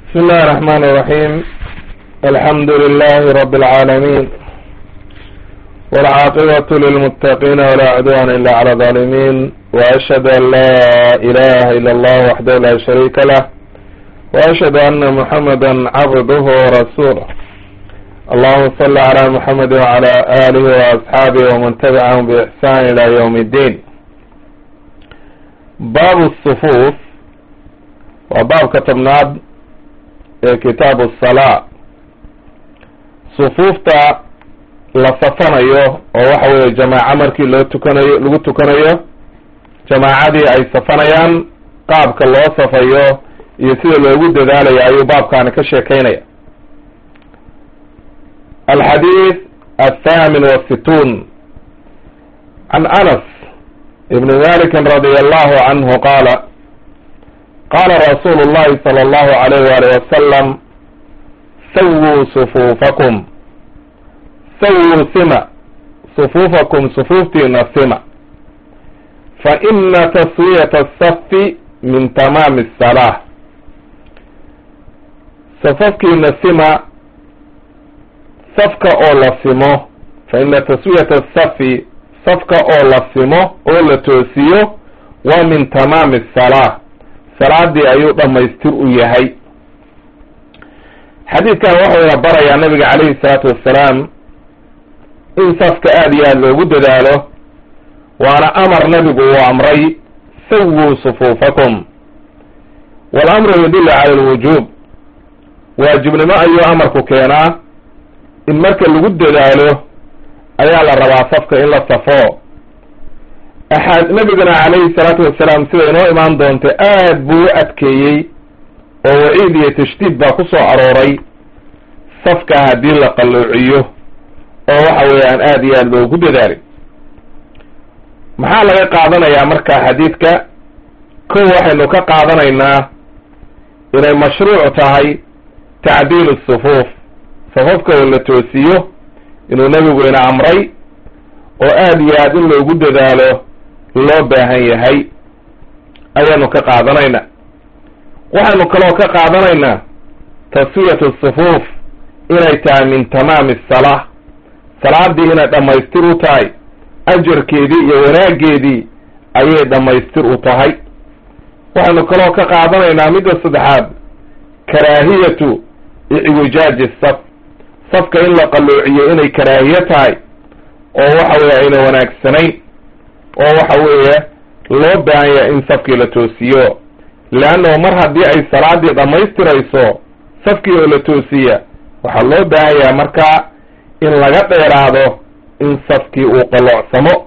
بسم الله الرحمن الرحيم الحمد لله رب العالمين والعاقبة للمتقين ولا عدوان إلا على الظالمين وأشهد أن لا إله إلا الله وحده لا شريك له وأشهد أن محمدا عبده ورسوله اللهم صل على محمد وعلى آله وأصحابه ومن تبعهم بإحسان إلى يوم الدين باب الصفوف وباب كتبناد kitaabu asalaa sufuufta la safanayo oo waxa weeye jamaaco markii loo tukanayo lagu tukanayo jamaacadii ay safanayaan qaabka loo safayo iyo sida loogu dadaalayo ayuu baabkaani ka sheekeynaya alxadiid athamin wasituun can anas ibni malikin radi allahu canhu qaala qaala rasuulu llahi sala allahu alayh waalih wasalam sawuu sufuufakum sawuu sima sufuufakum sufuuftiina sima fa ina taswiyata asafi min tamaami asalaa safafkiina sima safka oo la simo fa ina taswiyata asafi safka oo la simo oo la toosiyo waa min tamaami asalaa salaadii ayuu dhamaystir u yahay xadiidkan wuxuuna barayaa nabiga calayhi salaatu wassalaam in safka aada iyo aada loogu dadaalo waana amar nabigu uu amray sawuu sufuufakum walamru yadullu cala alwujuub waajibnimo ayuu amarku keenaa in marka lagu dadaalo ayaa la rabaa safka in la safo axaad nabiguna calayhi salaatu wasalaam sida inoo imaan doonta aad buu u adkeeyey oo waciid iyo tashdiid baa ku soo arooray safka haddii la qalloociyo oo waxa weeyaan aada iyo aada loogu dadaalay maxaa laga qaadanayaa marka xadiidka kow waxaynu ka qaadanaynaa inay mashruuc tahay tacdiilu sufuuf safafka oo la toosiyo inuu nebigu ina amray oo aada iyo aada in loogu dadaalo loo baahan yahay ayaanu ka qaadanaynaa waxaynu kaloo ka qaadanaynaa taswiyatu sufuuf inay tahay min tamaami asalaa salaadii inay dhammaystir u tahay ajarkeedii iyo wanaaggeedii ayay dhammaystir u tahay waxaynu kaloo ka qaadanaynaa midda saddexaad karaahiyatu icwijaaji saf safka in la qalloociyo inay karaahiye tahay oo waxa weeye ayna wanaagsanayn oo waxa weeye loo baahan yahay in safkii la toosiyo leannahu mar haddii ay salaadii dhammaystirayso safkii oo la toosiya waxaa loo baahan yahay markaa in laga dheeraado in safkii uu qaloocsamo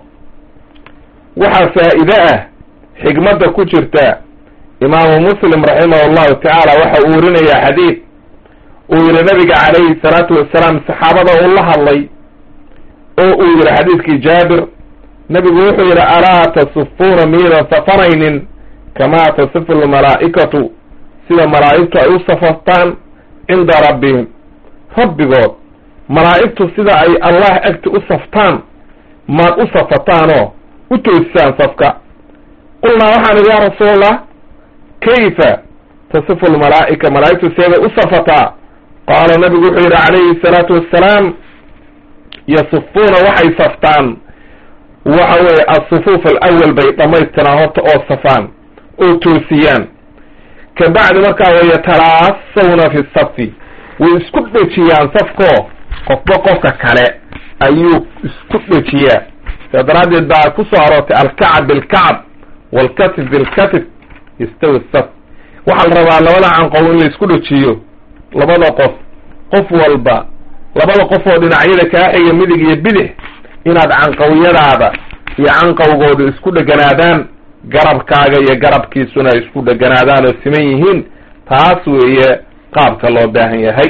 waxaa faa'iide ah xigmadda ku jirta imaamu muslim raximahu allahu tacaala waxa uu warinayaa xadiid uu yihi nabiga calayhi salaatu wasalaam saxaabada uu la hadlay oo uu yihi xadiidkii jaabir nabigu wuxuu yidhi alaa tasufuuna miyaydan safanaynin kamaa tasifu lmalaa'ikatu sida malaa'igtu ay u safaftaan cinda rabbihim rabbigood malaa'igtu sida ay allah agti u saftaan maad u safataanoo u toosisaan safka qulnaa waxaan idhi yaa rasuulallah kayfa tasifu lmalaa'ika malaa'igtu seeday u safataa qaala nabigu wuxuu yidhi calayhi salaatu wassalaam yasufuuna waxay saftaan waxa weeye asufuuf alawal bay dhammaystiraan horta oo safaan oo toosiyaan ka bacdi markaa wayatalaasawna fi safi way isku dhejiyaan safkoo qofba qofka kale ayuu isku dhejiyaa saa daraaddeed baa ku soo aroortay alkacab bilkacab waalkatif bilkatif yastawi saf waxaa la rabaa labada canqow in la isku dhejiyo labada qof qof walba labada qof oo dhinacyada kaa xiga midig iyo bidix inaad canqawyadaada iyo canqawgooda isku dheganaadaan garabkaaga iyo garabkiisuna ay isku dheganaadaan oo siman yihiin taas weeye qaabka loo baahan yahay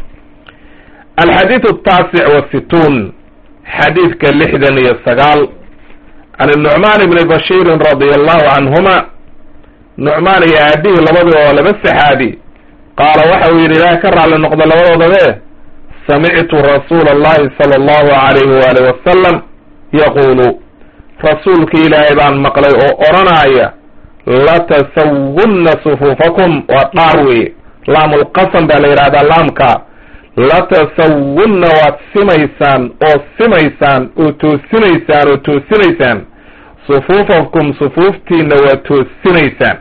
alxadiid ataasic wasituun xadiidka lixdan iyo sagaal can nucmaan ibni bashiirin radia allahu canhuma nucmaan iyo aabihii labadii oo laba saxaabi qaala waxa uu yidhi ilaah ka raalli noqda labadoodabe samictu rasuula allahi sala allahu alayhi waali wasalam yaquulu rasuulka ilaahay baan maqlay oo odhanaya latasawunna sufuufakum waa dhaar weeye laamulqasam baa la yidhahdaa laamka latasawunna waad simaysaan oo simaysaan oo toosinaysaan oo toosinaysaan sufuufakum sufuuftiina waad toosinaysaan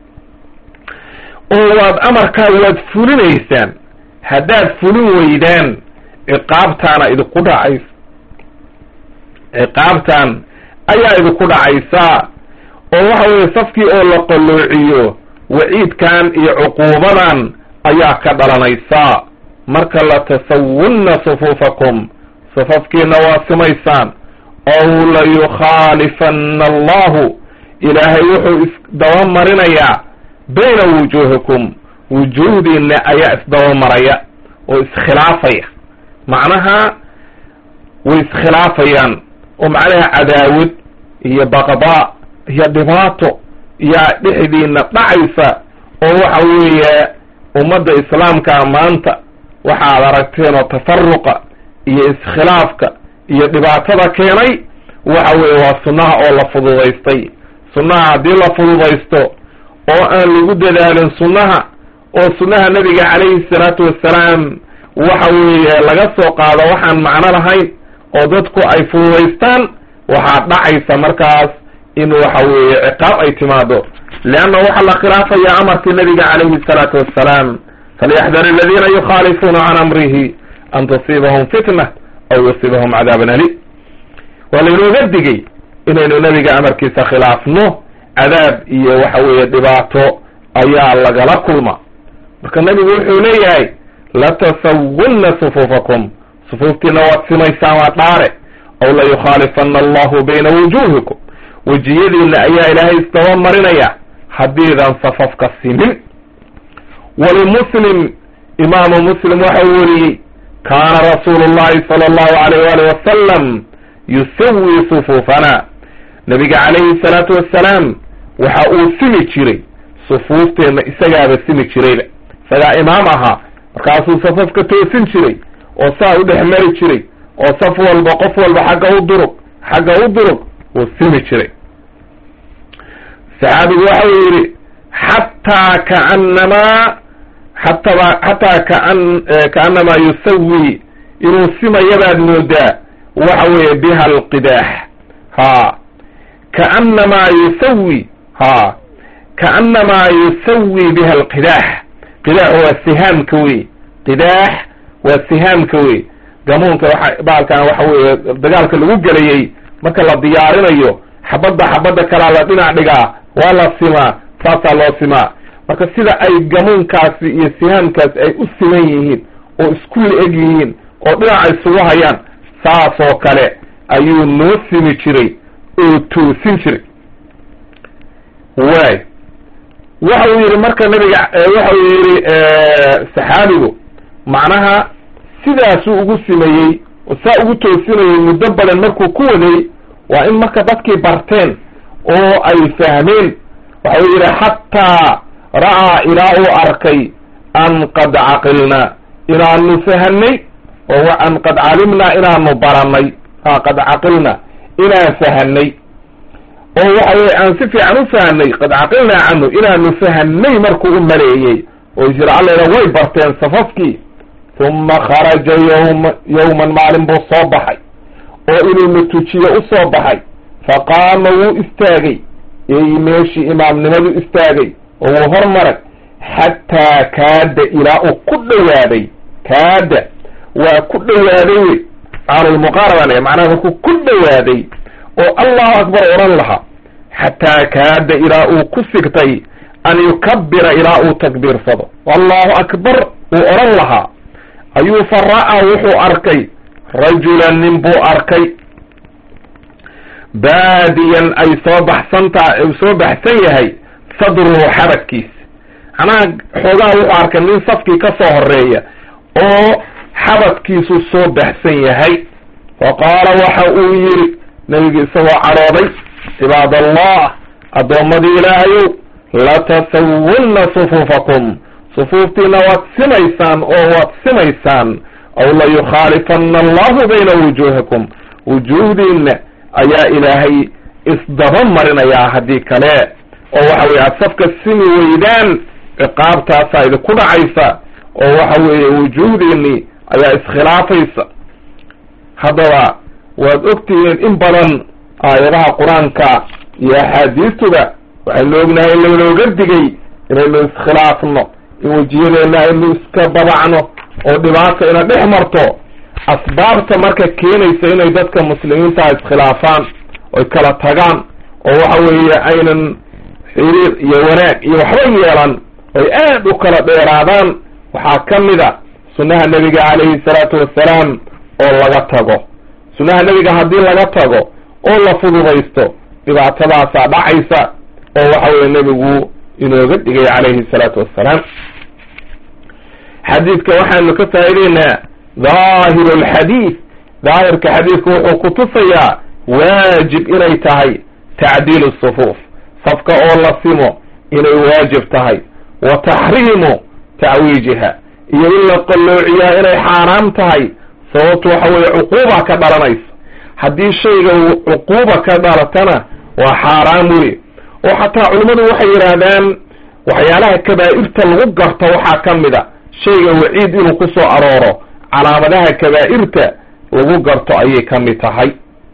oo waad amarkaa waad fulinaysaan haddaad fulin weydaan ciqaabtaana idinku dhacaysa ciqaabtan ayaa idinku dhacaysaa oo waxa weeye safkii oo la qalloociyo waciidkan iyo cuquubadan ayaa ka dhalanaysaa marka latasawunna sufuufakum safafkiina waa simaysaan ow layukhaalifanna allahu ilaahay wuxuu isdabamarinayaa bayna wujuuhikum wujuuhdiina ayaa isdabamaraya oo iskhilaafaya macnaha way iskhilaafayaan oo macnaha cadaawad iyo baqdaa iyo dhibaato yaa dhexdiina dhacaysa oo waxa weeye ummadda islaamka maanta waxaad aragteen oo tafaruqa iyo iskhilaafka iyo dhibaatada keenay waxa weeye waa sunnaha oo la fududaystay sunnaha haddii la fududaysto oo aan lagu dadaalin sunnaha oo sunnaha nabiga calayhi salaatu wassalaam waxa weeye laga soo qaado waxaan macno lahayn oo dadku ay fududaystaan waxaa dhacaysa markaas in waxa weeye ciqaab ay timaado leanna waxaa la khilaafaya amarkii nabiga calayhi salaatu wassalaam falyaxdar aladiina yukhaalifuuna can amrihi an tusiibahum fitna aw yusiibahum cadaaban ali waa laynooga digay inaynu nabiga amarkiisa khilaafno cadaab iyo waxa weeye dhibaato ayaa lagala kulma marka nabigu wuxuu leeyahay latasawunna sufuufakum sufuuftiina waad simaysaan waa dhaare aw layukhaalifana allahu bayna wujuuhikum wejiyadiina ayaa ilaahay isdaba marinaya haddiidan safafka simin walimuslim imaamu muslim waxa uu weriyey kaana rasuulu llahi sala allahu alayh waalih wasalam yusawi sufuufana nabiga calayhi salaatu wassalaam waxa uu simi jiray sufuufteenna isagaaba simi jirayba isagaa imaam ahaa markaasuu safafka toosin jiray oo saa u dhex mari jiray oo saf walba qof walba xagga u durug xagga u durug wuu simi jiray saxaabigu waxa uu yidhi xataa kaanamaa xataba xataa kaan kaanamaa yusawi inuu simayabaad moodaa waxa weeye biha alqidaax ha kaanamaa yusawi ha kaanamaa yusawi biha alqidaax qidaax waa sihaamka wey qidaax waa sihaamka wey gamuunka waa baalkan waxa weeye dagaalka lagu gelayey marka la diyaarinayo xabadda xabadda kalaa la dhinac dhigaa waa la simaa saasaa loo simaa marka sida ay gamuunkaasi iyo sihaamkaasi ay u siman yihiin oo isku la-eg yihiin oo dhinaca isugu hayaan saasoo kale ayuu noo simi jiray oo toosin jiray waay waxa uu yidhi marka nabiga waxa uu yidhi saxaabigu macnaha sidaasuu ugu simeeyey oo saa ugu toosinayay muddo badan markuu ku waday waa in marka dadkii barteen oo ay fahmeen waxa uu yidhi xataa ra'aa ilaa uu arkay an qad caqilna inaanu fahanay oo an qad calimnaa inaanu baranay ha qad caqilna inaan fahanay oo waxa weye aan si fiican u fahanay qad caqilnaa canhu inaanu fahanay markuu u maleeyey oo jira allayna way barteen safafkii uma kharaja yawma yawman maalin buu soo baxay oo inuu na tujiyo u soo baxay faqaama wuu istaagay ey meeshii imaamnimadu istaagay oo wuu hormaray xataa kaada ilaa uu ku dhowaaday kaada waa ku dhowaaday wey caalulmuqaaraban macnaha markuu ku dhowaaday oo allahu akbar odhan lahaa xataa kaada ilaa uu ku sigtay an yukabira ilaa uu takbiirsado allahu akbar uu odhan lahaa ayuu fa ra'aa wuxuu arkay rajulan nin buu arkay baadiyan ay soo baxsantaa uu soo baxsan yahay sadruhu xabadkiisa macnaha xoogaha wuxuu arkay nin safkii ka soo horeeya oo xabadkiisu soo baxsan yahay fa qaala waxa uu yidhi nebigu isagoo cadhooday cibaadallah addoommadii ilaahayow latasawunna sufuufakum sufuuftiina waad simaysaan oo waad simaysaan aw layukhaalifanna allahu bayna wujuuhikum wujuuhdiinna ayaa ilaahay isdaba marinayaa haddii kale oo waxa weye aad safka simi weydaan ciqaabtaasaa idinku dhacaysa oo waxa weeye wujuuhdeennii ayaa iskhilaafaysa haddaba waad ogtihiin in badan aayadaha qur-aanka iyo axaadiistuba waxaynu ognahay in lanooga digay inaynu iskhilaafno in wejiyadeenna aynu iska babacno oo dhibaata ina dhex marto asbaabta marka keenaysa inay dadka muslimiintaha iskhilaafaan oy kala tagaan oo waxa weeye aynan xiriir iyo wanaag iyo waxba yeelan oy aad u kala dheeraadaan waxaa ka mid a sunnaha nebiga calayhi salaatu wassalaam oo laga tago sunnaha nebiga haddii laga tago oo la fududaysto dhibaatadaasaa dhacaysa oo waxa weye nebigu inooga dhigay calayhi salaatu wassalaam xadiidka waxaanu ka faa'ideynaa dhaahiru alxadiid daahirka xadiidku wuxuu ku tusayaa waajib inay tahay tacdiilu sufuuf safka oo la simo inay waajib tahay wa taxriimu tacwiijiha iyo in la qalloociyaa inay xaaraam tahay sababtu waxa weeye cuquuba ka dhalanaysa haddii shayga cuquuba ka dhalatana waa xaaraam wey oo xataa culimmadu waxay yidhaahdaan waxyaalaha kabaa'irta lagu garto waxaa ka mid a shayga waciid inuu ku soo arooro calaamadaha kabaa'irta lagu garto ayay ka mid tahay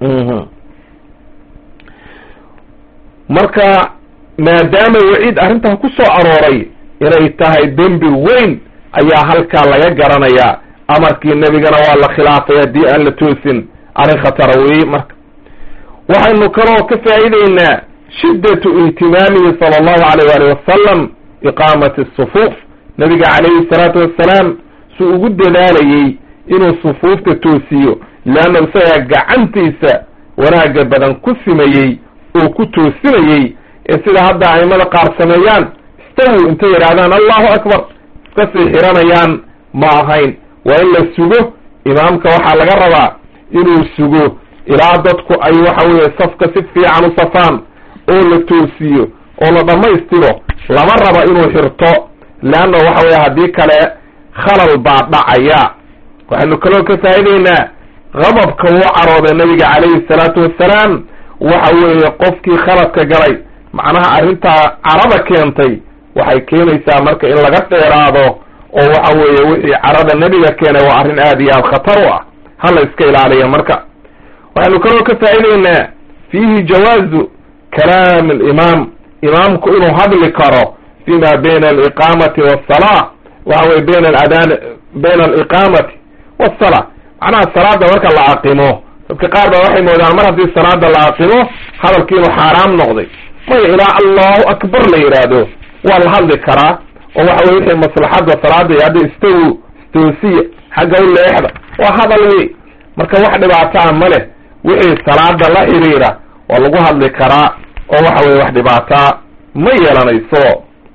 marka maadaama waciid arrintan ku soo arooray inay tahay dembi weyn ayaa halkaa laga garanayaa amarkii nebigana waa la khilaafay haddii aan la toosin arrin khatara weeye marka waxaynu kaloo ka faa'iideynaa shiddatu ihtimaamihi sala allahu alayh waali wasalam iqaamati asufuuf nabiga calayhi salaatu wassalaam suu ugu dadaalayey inuu sufuufta toosiyo leanna isagaa gacantiisa wanaagga badan ku simayey oo ku toosinayey ee sida hadda aimada qaar sameeyaan istawu intay yidhahdaan allahu akbar iska sii xiranayaan ma ahayn waa in la sugo imaamka waxaa laga rabaa inuu sugo ilaa dadku ay waxa weeye safka si fiican u safaan oo la toosiyo oo la dhammaystiro lama raba inuu xirto leanna waxa weye haddii kale khalal baa dhacaya waxaynu kaloo ka faa'ideynaa qadabka uu carooday nabiga calayhi salaatu wassalaam waxa weeye qofkii khaladka galay macnaha arrintaa carada keentay waxay keenaysaa marka in laga dheeraado oo waxa weeye wixii carada nebiga keenay waa arrin aad iyo aad khatar u ah hala iska ilaaliya marka waxaynu kaloo ka faa'ideynaa fiihi jawaazu kalaam alimaam imaamku inuu hadli karo fima bayna aliqaamati waasala waxa weye bayna aladaan bayna aliqaamati waasala macnaha salaada marka la aqimo dadka qaar ba waxay moodaan mar haddii salaada la aqimo hadalkii inuu xaaraam noqday maya ilaa allahu akbar la yidhaahdo waa la hadli karaa oo waxa weye wixii maslaxadda salaada iyo hadda istawu istoosiya xagga u leexda waa hadal wey marka wax dhibaataa ma leh wixii salaada la xiriira waa lagu hadli karaa oo waxa weye wax dhibaataa ma yeelanayso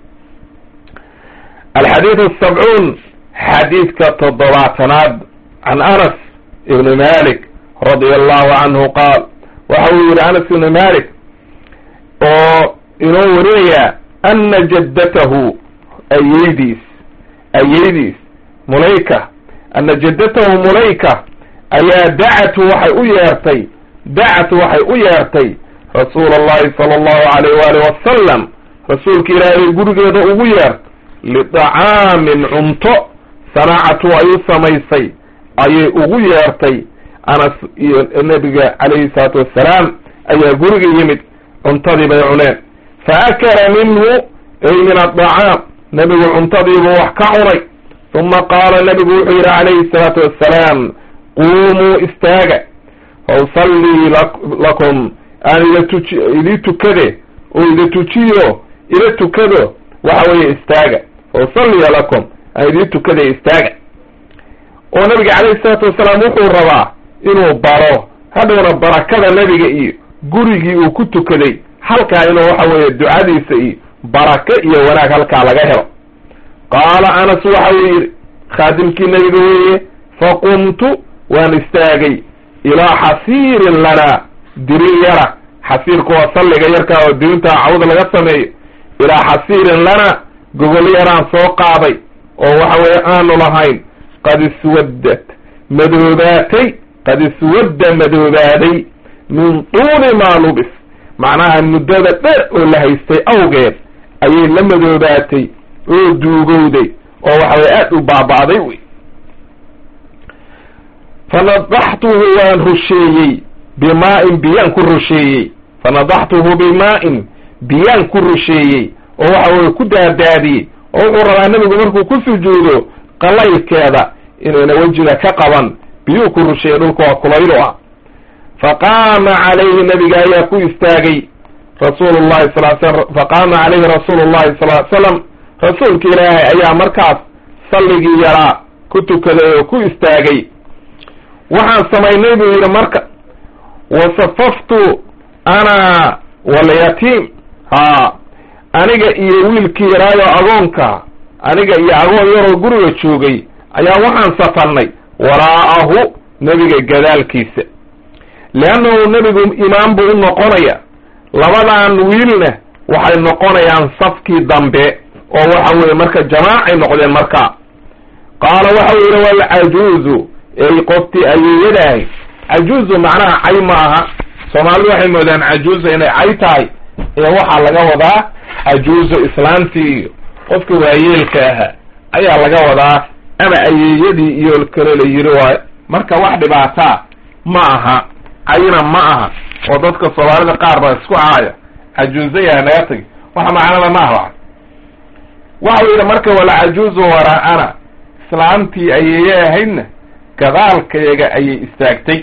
alxadiid asabcuun xadiidka toddobaatanaad can anas ibni malik radia allahu canhu qaal waxa uu yihi anas ibni malik oo inoo warinayaa ana jaddatahu ayeydiis ayeydiis mulayka ana jaddatahu mulayka ayaa dacatu waxay u yeertay dacatu waxay u yeertay rasuula allahi sala allahu alayh waali wasalam rasuulka ilaahay gurigeeda ugu yeert lidacaamin cunto sanaacatu ay u samaysay ayay ugu yeertay anas iyo nebiga calayhi salaatu wassalaam ayaa guriga yimid cuntadii bay cuneen fa akala minhu ay min addacaam nebigu cuntadiibuu wax ka cunay uma qaala nebigu wuxuu yidhi calayhi salaatu wassalaam quumuu istaaga fa usallii lakum aan ila tuji idii tukade oo ida tujiyo ila tukado waxa weeye istaaga fa usalliya lakum aan idii tukada istaaga oo nabiga calayhi salaatu wasalaam wuxuu rabaa inuu baro hadhowna barakada nebiga iyo gurigii uu ku tukaday halkaa inuu waxa weeye ducadiisa iyo barako iyo wanaag halkaa laga helo qaala anas waxa uu yidhi khaadimkii nebiga weeye faqumtu waan istaagay ilaa xasiirin lana dirin yara xasiirku waa salliga yarkaa oo dirinta cawda laga sameeyo ilaa xasiirin lana gogol yaraan soo qaaday oo waxa weeye aanu lahayn qad iswaddat madoobaatay qad iswadda madoobaaday min tuuli maa lubis macnaha muddada dheer oo la haystay awgeed ayay la madoobaatay oo duugowday oo waxa weye aad u baaba'day wey fanadaxtuhu waan rusheeyey bimaa-in biyaan ku rusheeyey fanadaxtuhu bimaa-in biyaan ku rusheeyey oo waxa weye ku daadaadiyey oo wuxuu rabaa nebigu markuu ku sujuudo qalaylkeeda inayna wejiga ka qaban biyuu ku rusheeyey dhulka waa kulaylu ah faqaama calayhi nabiga ayaa ku istaagay rasuulu llahi sal sl faqaama calayhi rasuulu llahi sal l slam rasuulka ilaahay ayaa markaas salligii yaraa ku tukaday oo ku istaagay waxaan samaynay buu yidhi marka wasafaftu ana walyatiim ha aniga iyo wiilkii yaraayo agoonka aniga iyo agoon yaroo guriga joogay ayaa waxaan safannay waraa'ahu nebiga gadaalkiisa leannahu nebigu imaam buu u noqonaya labadan wiilna waxay noqonayaan safkii dambe oo waxa weeye marka jamaacay noqdeen markaa qaala waxau yidhi walcajuuzu ey qoftii ayeeyadahay cajuuzu macnaha cay ma aha soomaalidu waxay moodaan cajuuza inay cay tahay ee waxaa laga wadaa cajuuzo islaamtii iyo qofka waayeelka ahaa ayaa laga wadaa ama ayeeyadii iyo kale la yiri waayo marka wax dhibaataa ma aha cayna ma aha oo dadka soomaalida qaar baa isku caaya cajuuzayaa naga tagi waxa macnada ma aha waxau yidhi marka wala cajuuzu waraa'ana islaamtii ayeeye ahaydna gadaalkayaga ayay istaagtay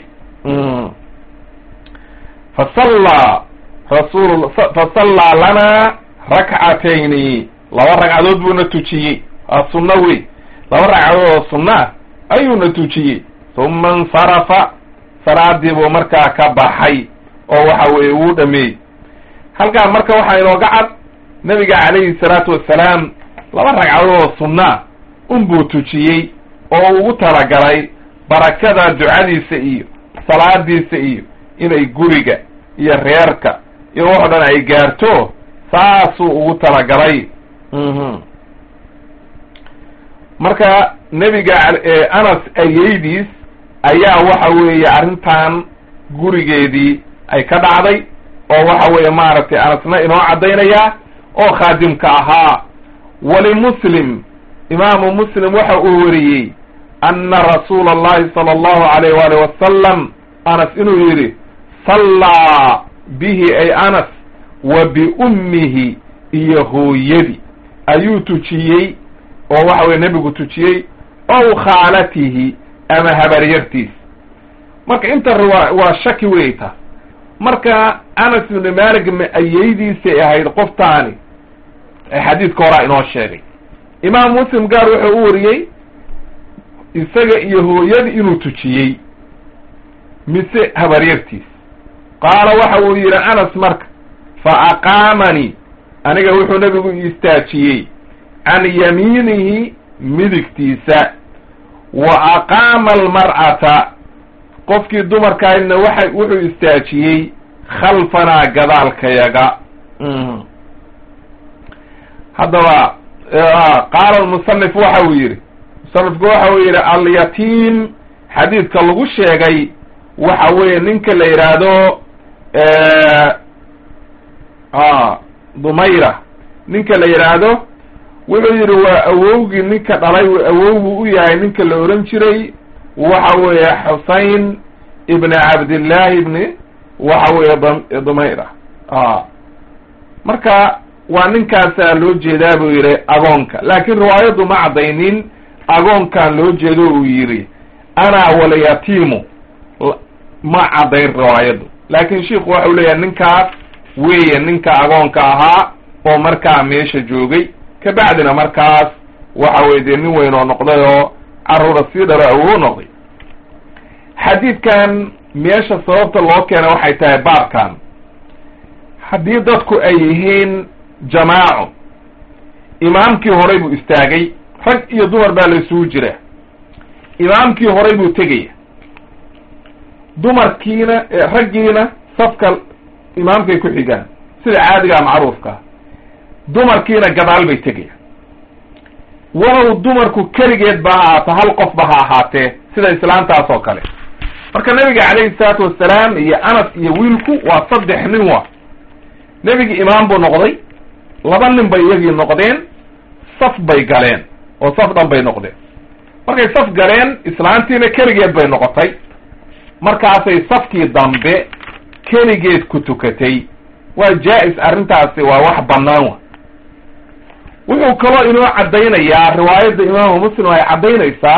fasallaa rasul fasallaa lanaa rakcatayni laba ragcadood buuna tujiyey waa sunno wey laba ragcadood oo sunno ah ayuuna tujiyey uma insarafa salaadii buu markaa ka baxay oo waxa weeye wuu dhameeyey halkaa marka waxaa inooga cad nabiga calayhi salaatu wassalaam laba ragcadood oo sunna unbuu tujiyey oo ugu talagalay barakada ducadiisa iyo salaadiisa iyo inay guriga iyo reerka iyo wax o dhan ay gaarto saasuu ugu talagalay marka nebiga anas ayeydiis ayaa waxa weeye arrintan gurigeedii ay ka dhacday oo waxa weeye maaragtay anasna inoo caddaynayaa oo khaadimka ahaa walimuslim imaamu muslim waxa uu wariyey ana rasuula allahi sala allahu alayh waali wasalam anas inuu yidhi sallaa bihi ay anas wa biummihi iyo hooyadii ayuu tujiyey oo waxa weye nebigu tujiyey ow khaalatihi ama habaryartiis marka inta waa waa shaki wey taas marka anas ibni malik ma ayeydiisay ahayd qoftaani xadiidka horaa inoo sheegay imaam muslim gaar wuxuu u wariyey isaga iyo hooyadii inuu tujiyey mise habaryartiis qaala waxa uu yidhi anas marka fa aqaamanii aniga wuxuu nebigu istaajiyey can yamiinihi midigtiisa wa aqaama almar'ata qofkii dumarkaahidna waxa wuxuu istaajiyey khalfanaa gadaalkayaga haddaba qaala almusanif waxa uu yidhi musanifku waxa uu yidhi alyatiim xadiidka lagu sheegay waxa weeye ninka la yidhaahdo dumayra ninka la yidhaahdo wuxuu yidhi waa awowgii ninka dhalay awowgu u yahay ninka la ohan jiray waxa weeye xusayn ibni cabdillahi ibni waxa weeye dumayra marka waa ninkaasaa loo jeedaa buu yidhi agoonka laakiin riwaayaddu ma caddaynin agoonkan loo jeedo uu yidhi anaa walyatiimu ma caddayn riwaayaddu laakiin shiiku waxa u leeyahay ninkaas weeye ninka agoonka ahaa oo markaa meesha joogay kabacdina markaas waxa weye dee nin weyn oo noqday oo carruura sii dhalo awoo noqday xadiidkan meesha sababta loo keena waxay tahay baabkan haddii dadku ay yihiin jamaaco imaamkii horay buu istaagay rag iyo dumar baa la isugu jira imaamkii horay buu tegaya dumarkiina raggiina safka imaamkay ku xigaan sida caadigaa macruufkaa dumarkiina gadaal bay tegayaan walow dumarku keligeed ba ha ahaato hal qof ba ha ahaatee sida islaantaas oo kale marka nabiga calayhi salaatu wassalaam iyo anas iyo wiilku waa saddex nin wa nebigii imaam buu noqday laba nin bay iyagii noqdeen saf bay galeen oo saf dhan bay noqdeen markay saf galeen islaantiina keligeed bay noqotay markaasay safkii dambe keligeed ku tukatay waa jaa-is arrintaasi waa wax bannaan wa wuxuu kaloo inoo caddaynayaa riwaayadda imaamu muslim ay caddaynaysaa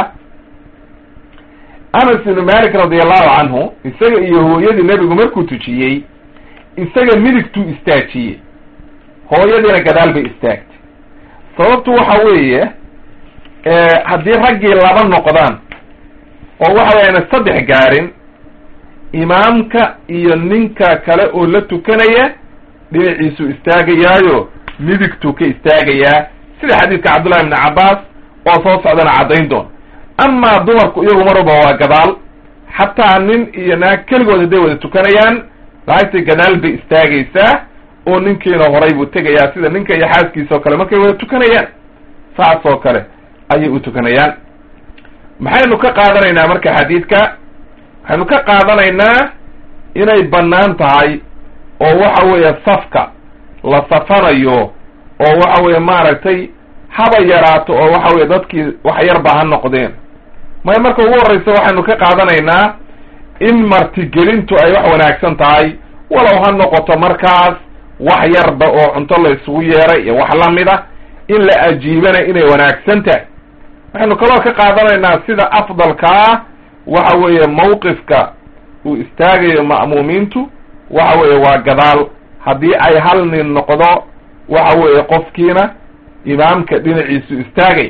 anas ibnu malik radi allahu canhu isaga iyo hooyadii nebigu markuu tujiyey isaga midigtuu istaajiyey hooyadiina gadaal bay istaagtay sababtu waxa weeye haddii raggii laba noqdaan oo waxa weyaan saddex gaarin imaamka iyo ninka kale oo la tukanaya dhinaciisuu istaagayaayo midigtuu ka istaagayaa sida xadiidka cabdullahi ibni cabbaas oo soo socdana caddayn doon amaa dumarku iyagu marwalba waa gadaal xataa nin iyo naag keligood hadday wada tukanayaan laagtay gadaal bay istaagaysaa oo ninkiina horay buu tegayaa sida ninka iyo xaaskiisa oo kale markay wada tukanayaan saas oo kale ayay u tukanayaan maxaynu ka qaadanaynaa marka xadiidka waxaynu ka qaadanaynaa inay bannaan tahay oo waxa weeye safka la safanayo oo waxa weeye maaragtay haba yaraato oo waxa weye dadkii wax yarba ha noqdeen maya marka ugu horreysa waxaynu ka qaadanaynaa in martigelintu ay wax wanaagsan tahay walow ha noqoto markaas wax yarba oo cunto la isugu yeeray iyo wax lamid a in la ajiibana inay wanaagsan tahay waxaynu kaloo ka qaadanaynaa sida afdalkaa waxa weeye mawqifka uu istaagayo ma'muumiintu waxa weeye waa gadaal haddii ay hal nin noqdo waxa weeye qofkiina imaamka dhinaciisu istaagay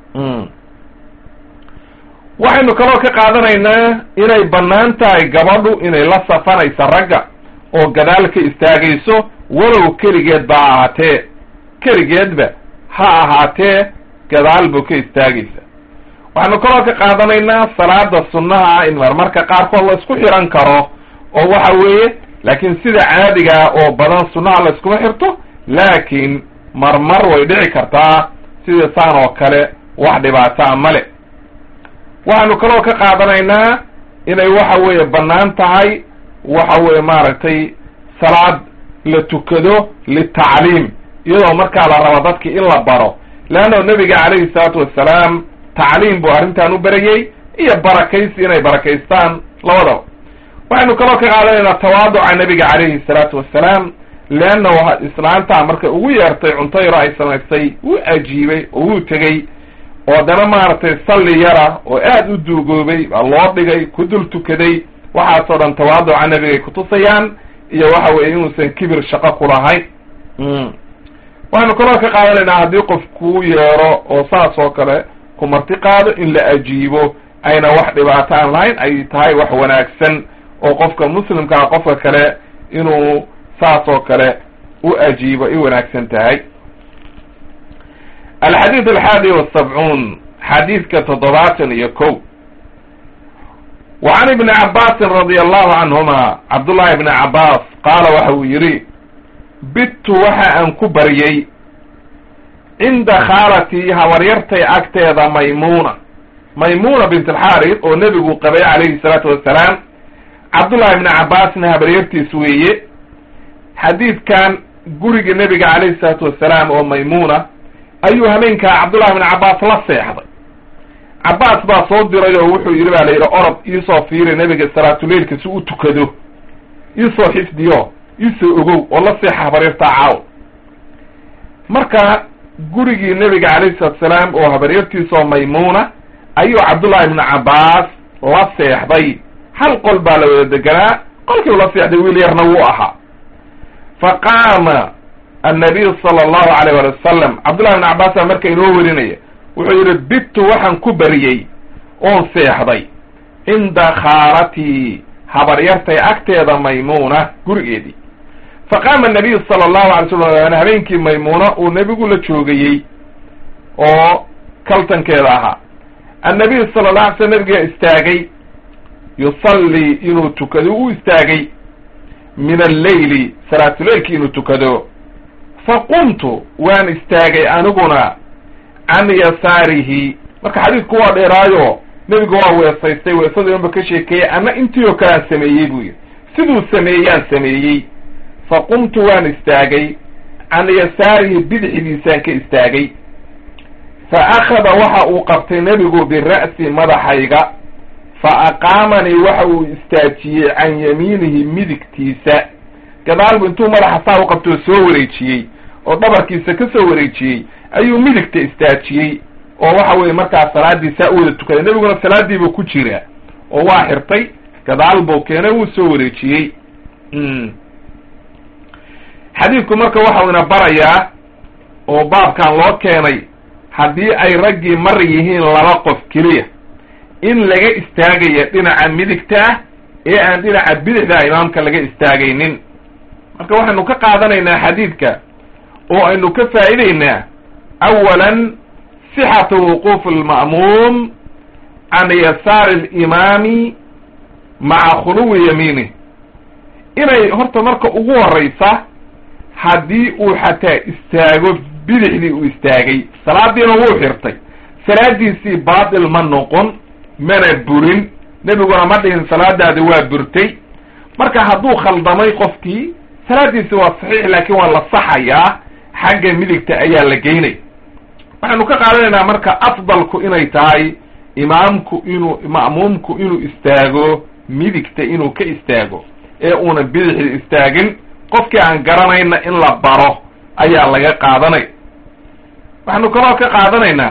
waxaynu kaloo ka qaadanaynaa inay bannaan tahay gabadhu inay la safanaysa ragga oo gadaal ka istaagayso walow keligeed ba ha ahaatee keligeedba ha ahaatee gadaal buu ka istaagaysa waxaynu kaloo ka qaadanaynaa salaada sunnaha in marmarka qaarkood la isku xiran karo oo waxa weeye laakiin sida caadigaa oo badan sunnaha la iskuma xirto laakiin marmar way dhici kartaa sida saan oo kale wax dhibaataa male waxaynu kaloo ka qaadanaynaa inay waxa weeye bannaan tahay waxa weeye maaragtay salaad la tukado litacliim iyadoo markaa la rabo dadki in la baro leanno nebiga calayhi salaatu wassalaam tacliim buu arrintan u berayey iyo barakaysi inay barakaystaan labadaba waxaynu kaloo ka qaadanaynaa tawaaduca nebiga calayhi salaatu wassalaam leanna islaantaa markay ugu yeertay cunto yaro ay samaystay wuu ajiibay oo wuu tegey oo haddana maaragtay salli yara oo aad u duugoobay baa loo dhigay ku dul tukaday waxaasoo dhan tawaaduca nebigay kutusayaan iyo waxa weeye inuusan kibir shaqo ku lahayn waxaynu kaloo ka qaadanaynaa haddii qof kuu yeero oo saas oo kale ku marti qaado in la ajiibo ayna wax dhibaato aan lahayn ay tahay wax wanaagsan oo qofka muslimkaa qofka kale inuu saas oo kale u ajiibo ay wanaagsan tahay alxadiid alxaadi wasabcuun xadiidka toddobaatan iyo ko wa can ibni cabaasin radia allahu canhuma cabdullahi ibni cabbaas qaala waxa uu yidhi bittu waxa aan ku baryey cinda khaalatii habaryartay agteeda maymuuna maymuuna bint alxaarid oo nebigu qabay calayhi salaatu wassalaam cabdullahi ibni cabbaasna habaryartiis weeye xadiidkan guriga nebiga calayhi salaatu wassalaam oo maymuuna ayuu habeenkaa cabdullahi ibni cabbaas la seexday cabbaas baa soo diray oo wuxuu yidhi baa la yidhi orod iisoo fiiri nebiga salaatuleilka si u tukado iisoo xifdiyo iisoo ogow oo la seexa habaryartaa caaw marka gurigii nebiga calayhi salatu salaam oo habaryartiisoo maymuuna ayuu cabdullahi ibnu cabbaas la seexday hal qol baa la wada deganaa qolkiiu la seexday wiil yarna wuu ahaa fa qaama annabiyu sala allahu alayh wali wasalam cabdullahi ibnu cabbaas baa marka inoo werinaya wuxuu yidhi bittu waxaan ku bariyey oon seexday cinda khaalatii habaryartay agteeda maymuuna gurigeedii fa qaama nabiyu sala allahu alay slam habeenkii maymuuna uu nebigu la joogayey oo kaltankeeda ahaa annabiyu sala la alay slam nabigaa istaagay yusallii inuu tukado u istaagay min alleyli salaatuleilki inuu tukado fa qumtu waan istaagay aniguna can yasaarihi marka xadiidku waa dheeraayo nebigu waa weesaystay weesadii unba ka sheekeeyey ama intii oo kale aan sameeyey buu yidhi siduu sameeyaan sameeyey fa qumtu waan istaagay can yasaarihi bidixdiisaan ka istaagay fa akhada waxa uu qabtay nebigu bira'si madaxayga fa aqaamanii waxa uu istaajiyey can yamiinihi midigtiisa gadaalbu intuu madaxa saa u qabtoo soo wareejiyey oo dhabarkiisa ka soo wareejiyey ayuu midigta istaajiyey oo waxa weeye markaas salaadii saa u wada tukaday nebiguna salaadiibuu ku jiraa oo waa xirtay gadaal buu keenay wuu soo wareejiyey xadiidku marka waxau ina barayaa oo baabkan loo keenay haddii ay raggii mar yihiin laba qof keliya in laga istaagaya dhinaca midigta ah ee aan dhinaca bidixda imaamka laga istaagaynin marka waxaynu ka qaadanaynaa xadiidka oo aynu ka faa'idaynaa awalan sixatu wuquufi alma'muum can yasaari alimaami maca khuluwi yamiinih inay horta marka ugu horraysa haddii uu xataa istaago bidixdii uu istaagay salaadiina wuu xirtay salaadiisii baatil ma noqon mana burin nebiguna ma dhihin salaadaadi waa burtay marka hadduu khaldamay qofkii salaadiisi waa saxiix laakiin waa la saxayaa xagga midigta ayaa la geynay waxaynu ka qaadanaynaa marka afdalku inay tahay imaamku inuu ma'muumku inuu istaago midigta inuu ka istaago ee uuna bidixda istaagin qofkii aan garanayna in la baro ayaa laga qaadanay waxaynu kaloo ka qaadanaynaa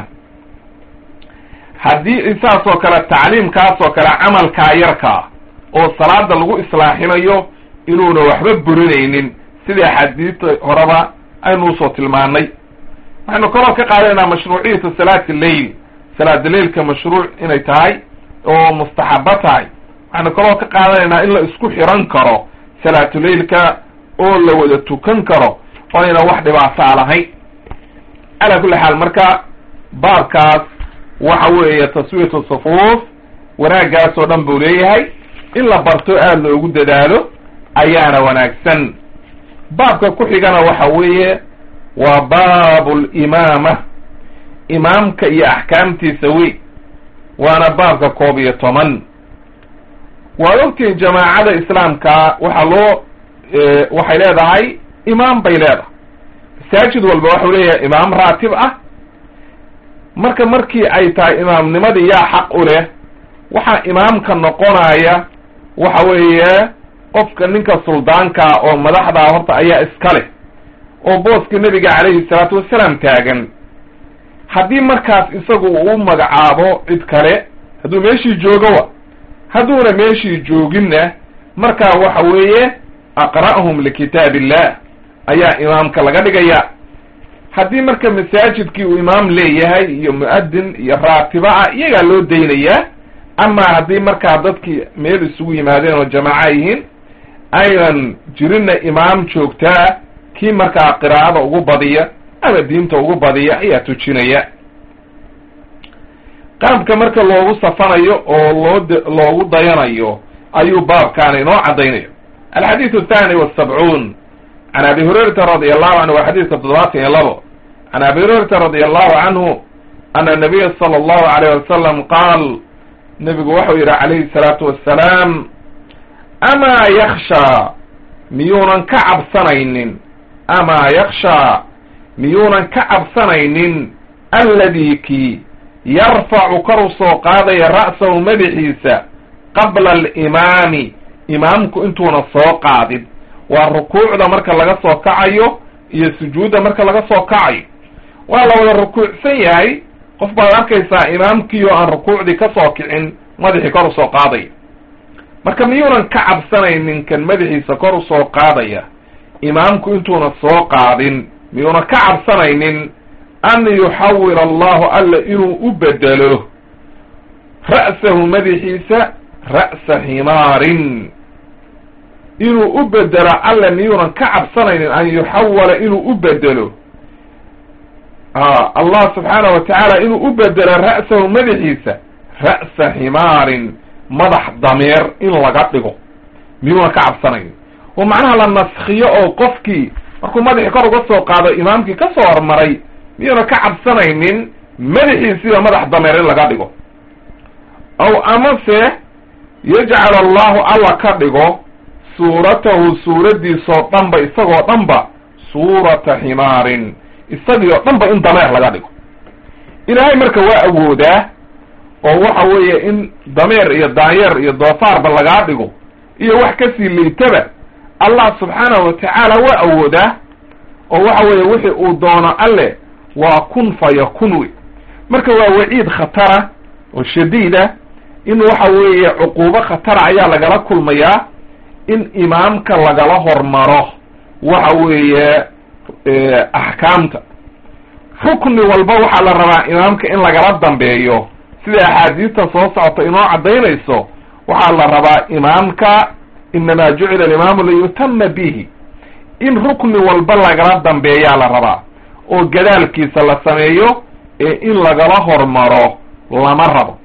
haddii saas oo kale tacliimkaas oo kale camalkaa yarkaa oo salaada lagu islaaxinayo inuuna waxba burinaynin sidai axaadiista horeba aynu usoo tilmaanay waxaynu kaloo ka qaadanaynaa mashruuciyatu salaati lleil salaada leilka mashruuc inay tahay oo mustaxabo tahay waxaynu kaloo ka qaadanaynaa in la isku xiran karo salaatuleilka oo la wada tukan karo oo ayna wax dhibaataa lahayn calaa kulli xaal marka baabkaas waxa weeye taswiyatu sufuuf wanaaggaas oo dhan buu leeyahay in la barto aada loogu dadaalo ayaana wanaagsan baabka ku xigana waxa weeye waa baabu limaama imaamka iyo axkaamtiisa wey waana baabka koob iyo toban waad ogtihin jamaacada islaamka waxaa loo waxay leedahay imaam bay leedahay masaajid walba waxau leeyahay imaam raatib ah marka markii ay tahay imaamnimadii yaa xaq u leh waxaa imaamka noqonaya waxa weeye qofka ninka suldaankaa oo madaxdaa horta ayaa iska leh oo booska nebiga calayhi salaatu wasalaam taagan haddii markaas isagu uu magacaabo cid kale hadduu meeshii joogo wa hadduuna meeshii jooginna markaa waxa weeye aqra'hum likitaab illah ayaa imaamka laga dhigaya haddii marka masaajidkii uu imaam leeyahay iyo mu'adin iyo raatiba ah iyagaa loo daynayaa amaa haddii markaa dadkii meel isugu yimaadeen oo jamaaca yihiin aynan jirinna imaam joogtaa kii markaa qiraa'ada ugu badiya ama diinta ugu badiya ayaa tujinaya qaabka marka loogu safanayo oo loo loogu dayanayo ayuu baabkaana inoo caddaynayo alxadiidu athani wasabcuun can abi hurayrata radi allahu canhu waa xadiidka toddobaatan iyo labo can abi hurayrata radi allahu canhu ana nabiya sala allahu alayh wasalam qaal nebigu waxau yidhi calayhi salaatu wassalaam amaa yakshaa miyuunan ka cabsanaynin amaa yakshaa miyuunan ka cabsanaynin alladii kii yarfacu kor u soo qaadaya ra'sahu madaxiisa qabla alimaami imaamku intuuna soo qaadin waa rukuucda marka laga soo kacayo iyo sujuudda marka laga soo kacayo waa la wada rukuucsan yahay qof baad arkaysaa imaamkii oo aan rukuucdii ka soo kicin madaxii kor usoo qaadaya marka miyuunan ka cabsanaynin kan madaxiisa kor usoo qaadaya imaamku intuuna soo qaadin miyuuna ka cabsanaynin an yuxawil allahu alla inuu u bedelo ra'sahu madaxiisa ra'sa ximaarin inuu u bedelo alla miyuunan ka cabsanaynin an yuxawala inuu u bedelo allah subxaanahu wa tacaala inuu u bedelo ra'sahu madaxiisa ra'sa ximaarin madax dameer in laga dhigo miyuuna ka cabsanaynin oo macnaha la naskiyo oo qofkii markuu madaxii kor uga soo qaado imaamkii ka soo hormaray miyuuna ka cabsanaynin madaxiisiiba madax dameer in laga dhigo aw amase yajcal allahu alla ka dhigo suuratahu suuraddiisoo dhanba isagoo dhanba suurata ximaarin isagii oo dhanba in dameer laga dhigo ilaahay marka waa awoodaa oo waxa weeye in dameer iyo daanyeer iyo doofaarba lagaa dhigo iyo wax kasii liitaba allah subxaanahu watacaala waa awoodaa oo waxa weeye wixii uu doono alle waa kun fa yakun wey marka waa waciid khatara oo shadiida in waxa weeye cuquubo khatara ayaa lagala kulmayaa in imaamka lagala hormaro waxa weeye axkaamta rukni walba waxaa la rabaa imaamka in lagala dambeeyo sida axaadiista soo socota inoo caddaynayso waxaa la rabaa imaamka inamaa jucila alimaamu liyutama bihi in rukni walba lagala dambeeyaa la rabaa oo gadaalkiisa la sameeyo ee in lagala hormaro lama rabo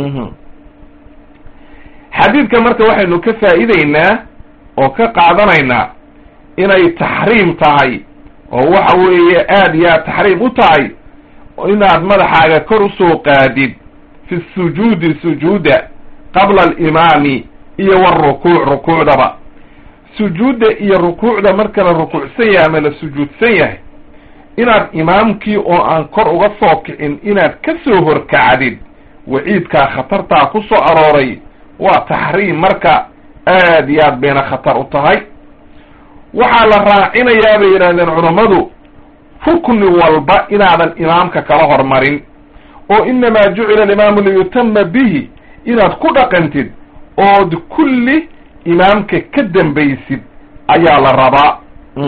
xadiidka marka waxaynu ka faa'iideynaa oo ka qaadanaynaa inay taxriim tahay oo waxa weeye aad iyo aad taxriim u tahay inaad madaxaaga kor usoo qaadid fi sujuudi sujuuda qabla alimaami iyo warukuuc rukuucdaba sujuudda iyo rukuucda marka la rukuucsan yahay ama la sujuudsan yahay inaad imaamkii oo aan kor uga soo kicin inaad ka soo horkacdid waciidkaa khatartaa ku soo arooray waa taxriim marka aad iyo aad bayna khatar u tahay waxaa la raacinayaa bay yidhahdeen culammadu rukni walba inaadan imaamka kala hormarin oo inamaa jucila alimaamu liyutama bihi inaad ku dhaqantid ood kulli imaamka ka dambaysid ayaa la rabaa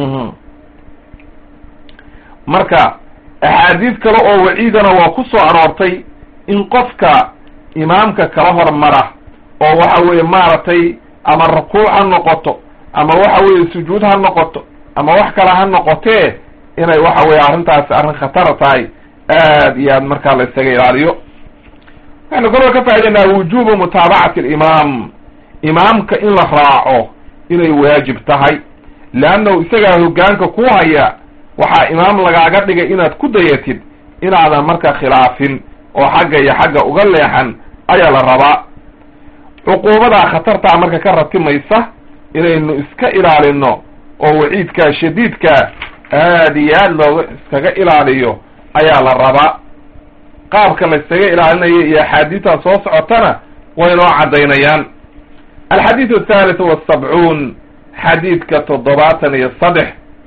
marka axaadiid kale oo waciidana waa ku soo aroortay in qofka imaamka kala hormara oo waxa weeye maaragtay ama rukuuc ha noqoto ama waxa weeye sujuud ha noqoto ama wax kale ha noqotee inay waxa weye arrintaasi arrin khatara tahay aad iyo aad markaa la isaga ilaaliyo waxaynu kaloo ka faa'idaynaa wujubu mutaabacati alimaam imaamka in la raaco inay waajib tahay leannahu isagaa hoggaanka ku haya waxaa imaam lagaaga dhigay inaad ku dayatid inaadan marka khilaafin oo xagga iyo xagga uga leexan ayaa la rabaa cuquubadaa khatartaa marka ka ratimaysa inaynu iska ilaalino oo waciidkaa shadiidkaa aad iyo aad looga iskaga ilaaliyo ayaa la rabaa qaabka la iskaga ilaalinayo iyo axaadiidtaa soo socotana way noo caddaynayaan alxadiid athaalitث wasabcuun xadiidka toddobaatan iyo saddex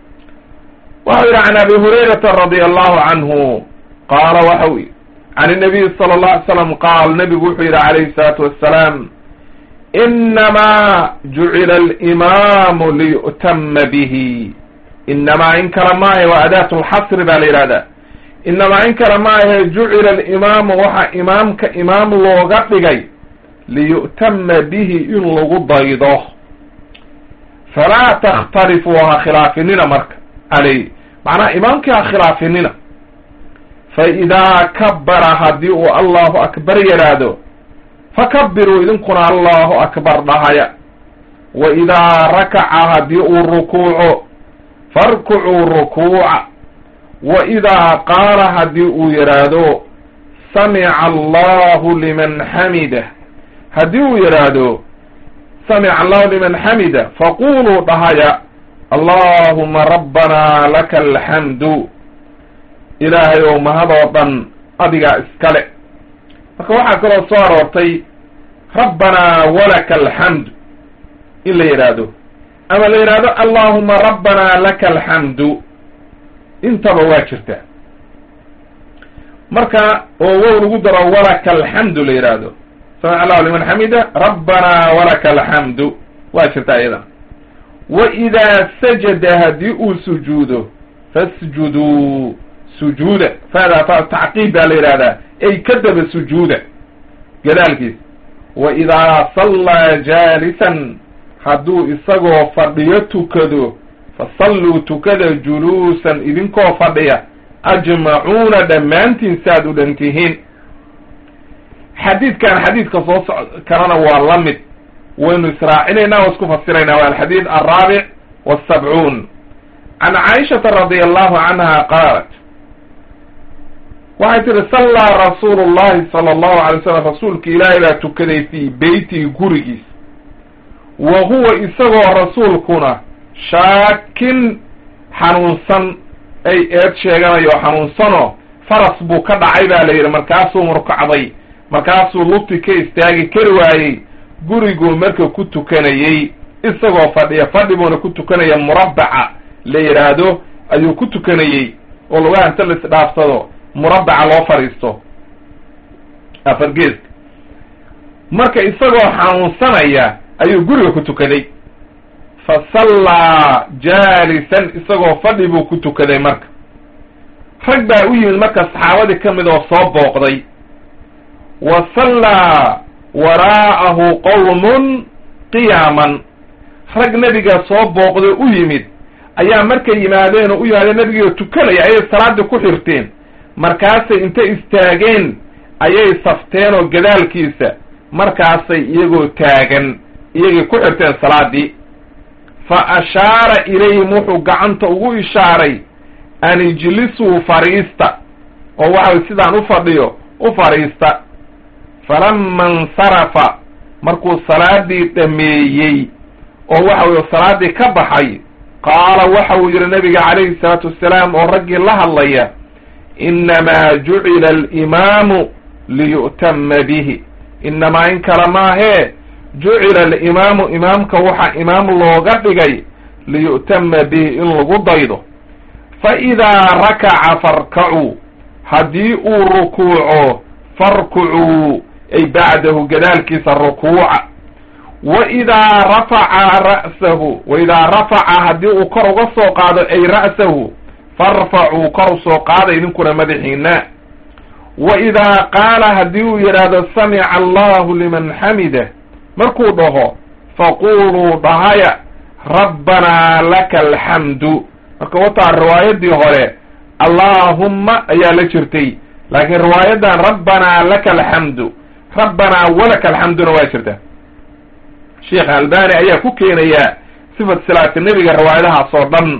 waxau yidhi can abi hurayrata radia allahu canhu qaala waxau can الnabiy salى اlه alay slam qaal nabigu wuxuu yidhi calayhi الsalaatu wassalaam inamaa jucila alimamu liyu'tama bihi inamaa in kale maahe waa adaat lxasri baa la yidhahdaa inamaa in kale maahe jucila alimaamu waxaa imaamka imaam looga dhigay liyu'tama bihi in lagu daydo falaa takhtalifuu ha khilaafinina marka caleyh macnaha imaamkii ha khilaafinina fa idaa kabara haddii uu allahu akbar yidhaahdo fakabiruu idinkuna allahu akbar dhahaya wa idaa rakaca haddii uu rukuuco farkucuu rukuuca wa idaa qaala haddii uu yidhaahdo samica allahu liman xamida haddii uu yidhaahdo samica allahu liman xamida faquluu dhahaya allahuma rabbanaa laka alxamdu ilaahay ow mahadoo dhan adigaa iskale marka waxaa kaloo soo aroortay rabbanaa walaka alxamdu in la yidhaahdo ama la yidhaahdo allahuma rabbanaa laka alxamdu intaba waa jirtaa marka oo wow lagu daro walaka alxamdu la yidhaahdo samic allahu liman xamida rabbanaa walaka alxamdu waa jirtaa iyadana wa idaa sajada haddii uu sujuudo fasjuduu sujuuda faadaa fa tacqiib baa la yidhahdaa ay kadaba sujuuda gadaalkiisa wa idaa sallaa jaalisan hadduu isagoo fadhiyo tukado fasalluu tukada juluusan idinkoo fadhiya ajmacuuna dhammaantiin saaad u dhan tihiin xadiidkan xadiidka soo soc kalena waa la mid waynu israacinaynaa oo isku fasiraynaa waa alxadiid alraabic wasabcuun can caaishata radia allahu canha qaalat waxay tihi sallaa rasuulu llahi sala allahu alay slam rasuulka ilaahay baa tukaday fii beytihi gurigiis wa huwa isagoo rasuulkuna shaakin xanuunsan ay eed sheeganayo xanuunsanoo faras buu ka dhacay baa la yidhi markaasuu murkacday markaasuu lugti ka istaagi kari waayey guriguu marka ku tukanayey isagoo fadhiya fadhi buuna ku tukanaya murabbaca la yidhaahdo ayuu ku tukanayey oo lugaha inta la isdhaafsado murabbaca loo fadhiisto afargeeska marka isagoo xanuunsanaya ayuu guriga ku tukaday fa sallaa jaalisan isagoo fadhi buu ku tukaday marka rag baa u yimid marka saxaabadii ka mid oo soo booqday wa sallaa waraa'ahu qowmun qiyaaman rag nebiga soo booqday u yimid ayaa markay yimaadeen oo u yimaadeen nebigiio tukanaya ayay salaaddii ku xirteen markaasay inta istaageen ayay safteen oo gadaalkiisa markaasay iyagoo taagan iyagay ku xirteen salaaddii fa ashaara ilayhim wuxuu gacanta ugu ishaaray an ijlisuu fariista oo waxay sidaan u fadhiyo u fadhiista falama insarafa markuu salaadii dhameeyey oo waxa weye salaaddii ka baxay qaala waxa uu yidhi nabiga calayhi salaatu wassalaam oo raggii la hadlaya innamaa jucila alimaamu liyu'tama bihi innamaa in kale maahee jucila alimaamu imaamka waxaa imaam looga dhigay liyu'tama bihi in lagu daydo fa idaa rakaca farkacuu haddii uu rukuuco farkucuu ay bacdahu gadaalkiisa rukuuca wa idaa rafaca ra'sahu wa idaa rafaca haddii uu kor uga soo qaado ay ra'sahu farfacuu kor usoo qaada idinkuna madaxiina wa idaa qaala haddii uu yidhaahdo samica allahu liman xamidah markuu dhaho faquuluu dhahaya rabbanaa laka alxamdu marka wataa riwaayadii hore allaahumma ayaa la jirtay laakiin riwaayadan rabbanaa laka alxamdu rabbanaa walaka alxamduna waa jirta sheekh albani ayaa ku keenaya sifat salaati nebiga riwaayadahaas oo dhan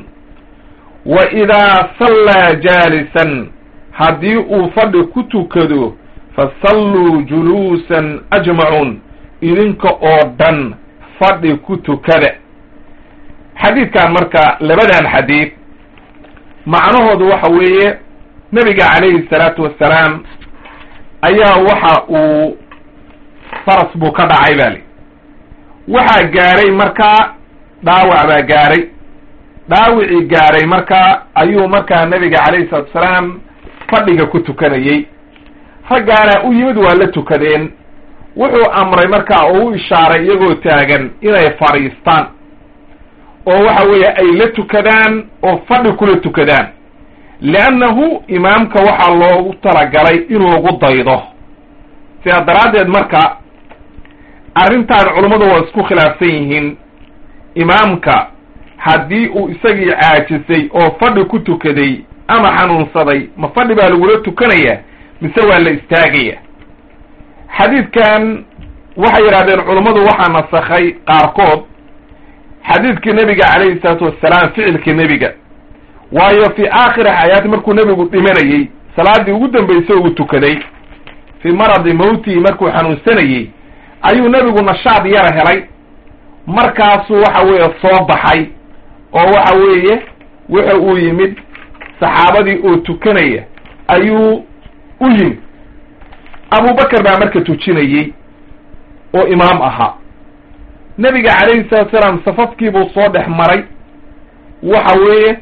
wa idaa sallaa jaalisan haddii uu fadhi ku tukado fasalluu juluusan ajmacuun idinka oo dhan fadhi ku tukada xadiidkan marka labadan xadiid macnahoodu waxa weeye nebiga calayhi salaatu wassalaam ayaa waxa uu faras buu ka dhacay baa li waxaa gaaray markaa dhaawac baa gaaray dhaawicii gaaray markaa ayuu markaa nebiga calayhi salatu wasalaam fadhiga ku tukanayey raggaana u yimid waa la tukadeen wuxuu amray markaa oo u ishaaray iyagoo taagan inay fadhiistaan oo waxa weeye ay la tukadaan oo fadhi kula tukadaan liannahu imaamka waxaa loogu talagalay in lagu daydo sidaa daraaddeed marka arrintan culummadu waa isku khilaafsan yihiin imaamka haddii uu isagii caajisay oo fadhi ku tukaday ama xanuunsaday ma fadhi baa lagula tukanaya mise waa la istaagaya xadiidkan waxay yidhahdeen culummadu waxaa nasakhay qaarkood xadiidkii nebiga calayhi salaatu wassalaam ficilkii nebiga waayo fii aakhiri xayaati markuu nebigu dhimanayey salaaddii ugu dambaysay uu tukaday fii maradi mawtihi markuu xanuunsanayey ayuu nebigu nashaad yara helay markaasuu waxa weeye soo baxay oo waxa weeye wuxa uu yimid saxaabadii oo tukanaya ayuu u yimid abubakar baa marka tujinayey oo imaam ahaa nebiga calayhi salatu salaam safafkiibuu soo dhex maray waxa weeye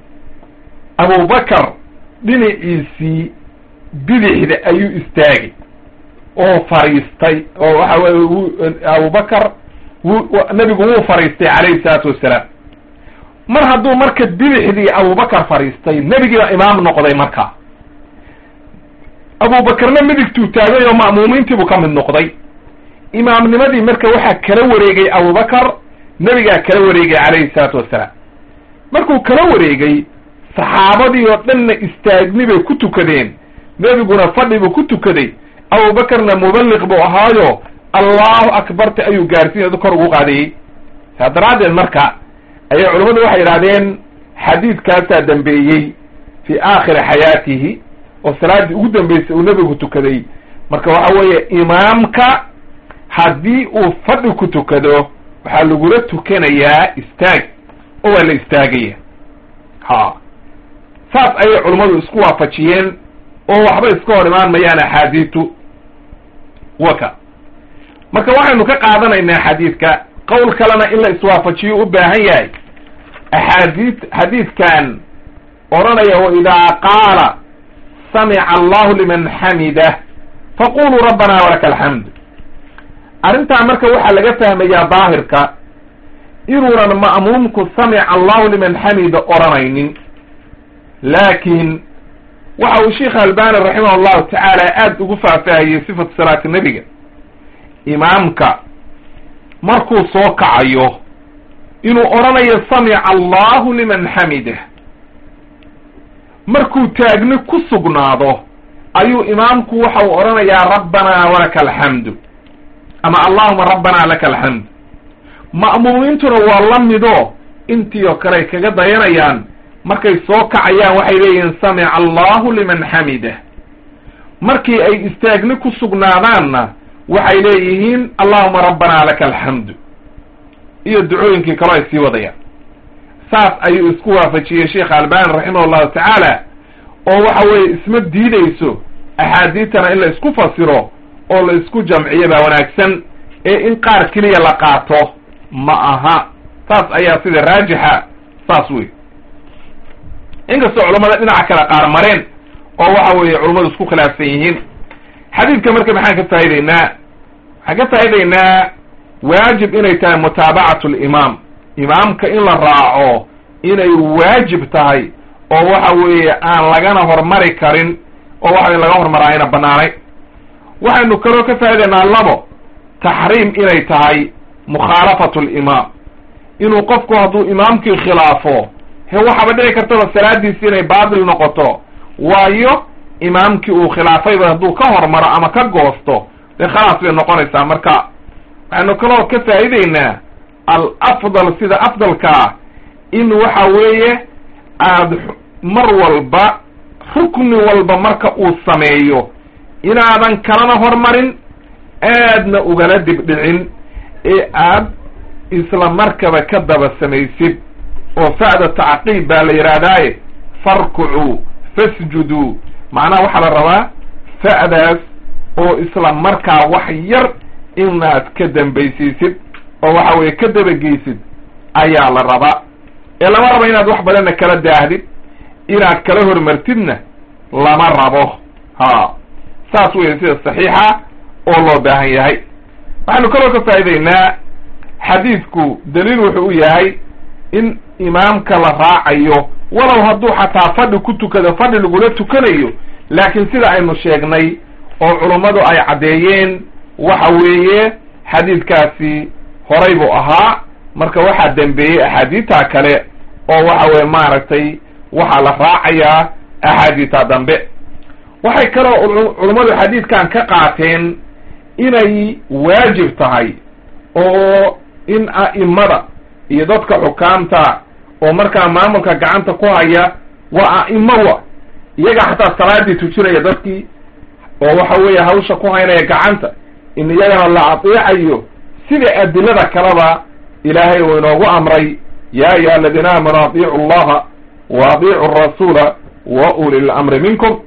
abubakar dhinaciisii bidixda ayuu istaagay oo fadhiistay oo waxa weye abubakar wu nebigu wuu fadhiistay calayhi salaatu wassalaam mar hadduu marka bidixdii abubakar fadhiistay nebigiiba imaam noqday marka abubakarna midigtuu taagay oo ma'muumiintiibuu ka mid noqday imaamnimadii marka waxaa kala wareegay abubakar nebigaa kala wareegay calayhi salaatu wassalaam markuu kala wareegay saxaabadii oo dhanna istaagni bay ku tukadeen nebiguna fadhi buu ku tukaday abubakarna muballiq buu ahaayo allahu akbarta ayuu gaarsiin kor ugu qaadayey saa daraaddeed marka ayay culammadu waxay yidhahdeen xadiidkaasaa dambeeyey fii aakhiri xayaatihi oo salaaddii ugu dambeysay uu nebigu tukaday marka waxa weeye imaamka haddii uu fadhi ku tukado waxaa lagula tukanayaa istaag oo waa la istaagaya ha saas ayay culummadu isku waafajiyeen oo waxba iska hor imaan mayaan axaadiitu waka marka waxaynu ka qaadanaynaa xadiidka qowl kalena in la iswaafajiyo u baahan yahay axaadiid xadiidkan odhanaya waidaa qaala samica allahu liman xamidah faquluu rabbana walaka alxamd arrintaa marka waxaa laga fahmayaa daahirka inuunan ma'muumku samica allahu liman xamida odhanaynin laakiin waxa uu sheikh albani raximah allahu tacaala aada ugu faahfaahiyey sifatu salaati nebiga imaamka markuu soo kacayo inuu odhanayo samica allahu liman xamidah markuu taagni ku sugnaado ayuu imaamku waxa uu odhanayaa rabbanaa walaka alxamdu ama allahuma rabbanaa laka alxamd ma'muumiintuna waa la mido intii oo kale ay kaga dayanayaan markay soo kacayaan waxay leeyihiin samica allahu liman xamidah markii ay istaagni ku sugnaadaanna waxay leeyihiin allahuma rabbanaa laka alxamdu iyo ducooyinkii kaloo ay sii wadayaan saas ayuu isku waafajiyey sheekh albani raximah allahu tacaala oo waxa weeye isma diideyso axaadiitana in la isku fasiro oo la isku jamciyo baa wanaagsan ee in qaar keliya la qaato ma aha saas ayaa sida raajixa saas wey inkastoo culammada dhinaca kale qaar mareen oo waxa weeye culummadu isku khilaafsan yihiin xadiidka marka maxaan ka faa'ideynaa waxaan ka faa'ideynaa waajib inay tahay mutaabacatu limaam imaamka in la raaco inay waajib tahay oo waxa weeye aan lagana hormari karin oo waxa in laga hormaraa ayna banaanay waxaynu kaloo ka faa'ideynaa labo taxriim inay tahay mukhaalafatu limaam inuu qofku hadduu imaamkii khilaafo he waxaaba dhici kartaba salaadiisi inay baatil noqoto waayo imaamkii uu khilaafayba hadduu ka hormaro ama ka goosto dee khalaas bay noqonaysaa marka waxaynu kaloo ka faa'ideynaa al afdal sida afdalkaa in waxa weeye aada mar walba rukni walba marka uu sameeyo inaadan kalana hormarin aadna ugala dibdhicin ee aad isla markaba ka daba samaysid oo fa'da tacqiib baa la yidhaahdaaye farkucuu fasjuduu macnaha waxaa la rabaa fa'daas oo isla markaa wax yar inaad ka dambaysiisid oo waxa weeye ka dabageysid ayaa la rabaa ee lama rabo inaad wax badanna kala daahdid inaad kala hormartidna lama rabo ha saas weeye sida saxiixa oo loo baahan yahay waxaynu kaloo ka faa'ideynaa xadiidku daliil wuxuu u yahay in imaamka la raacayo walow hadduu xataa fadhi ku tukado fadhi lagula tukanayo laakiin sida aynu sheegnay oo culummadu ay caddeeyeen waxa weeye xadiidkaasi horay buu ahaa marka waxaa dembeeyey axaadiidta kale oo waxa weye maaragtay waxaa la raacayaa axaadiidta dambe waxay kaloo culummadu xadiidkan ka qaateen inay waajib tahay oo in a'imada iyo dadka xukaamta oo markaa maamulka gacanta ku haya waa a'imo wa iyaga xataa salaadii tujinaya dadkii oo waxa weeye hawsha ku haynaya gacanta in iyagana la adeecayo sida adilada kaleba ilaahay uu inoogu amray ya ayuha aladiina aamanuu adiicu allaha wa adiicu arasuula wa uli lamri minkum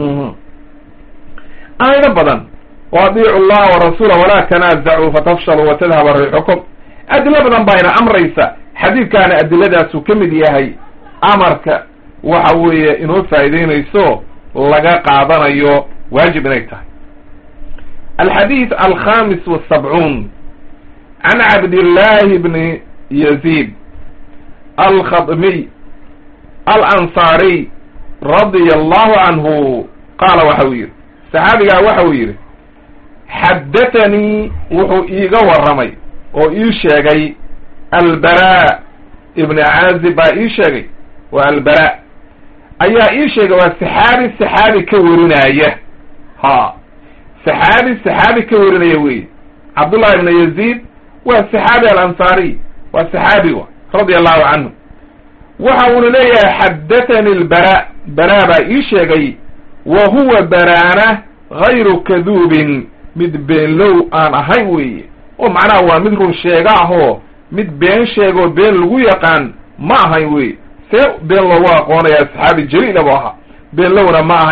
aayado badan wa adiicu allaha warasuula walaa tanaazacuu fatafshaluu watadhaba riixukum adilo badan baa ina amraysa xadiidkaana adiladaasuu ka mid yahay amarka waxa weeye inoo faa'ideynayso laga qaadanayo waajib inay tahay alxadiid alkhamis wasabcuun can cabdillahi bni yaziid alkhadmiy alansaariy radia allahu canhu qaala waxa uu yidhi saxaabigaa waxa uu yidhi xaddathanii wuxuu iiga warramay oo ii sheegay albara ibni caazib baa ii sheegay waa albara ayaa ii sheegay waa saxaabi saxaabi ka warinaya ha saxaabi saxaabi ka warinaya wey cabdullahi ibna yaziid waa saxaabi alansaariy waa saxaabi wa radia allahu canhu waxa uuna leeyahay xaddathani albara bara baa ii sheegay wa huwa baraana gayru kaduubin mid beenlow aan ahayn weeye oo macnaha waa mid run sheega ahoo mid been sheegoo been lagu yaqaan ma ahayn wey see been loogu aqoonayaa saxaabi jaliila bu ahaa been lowna ma ahay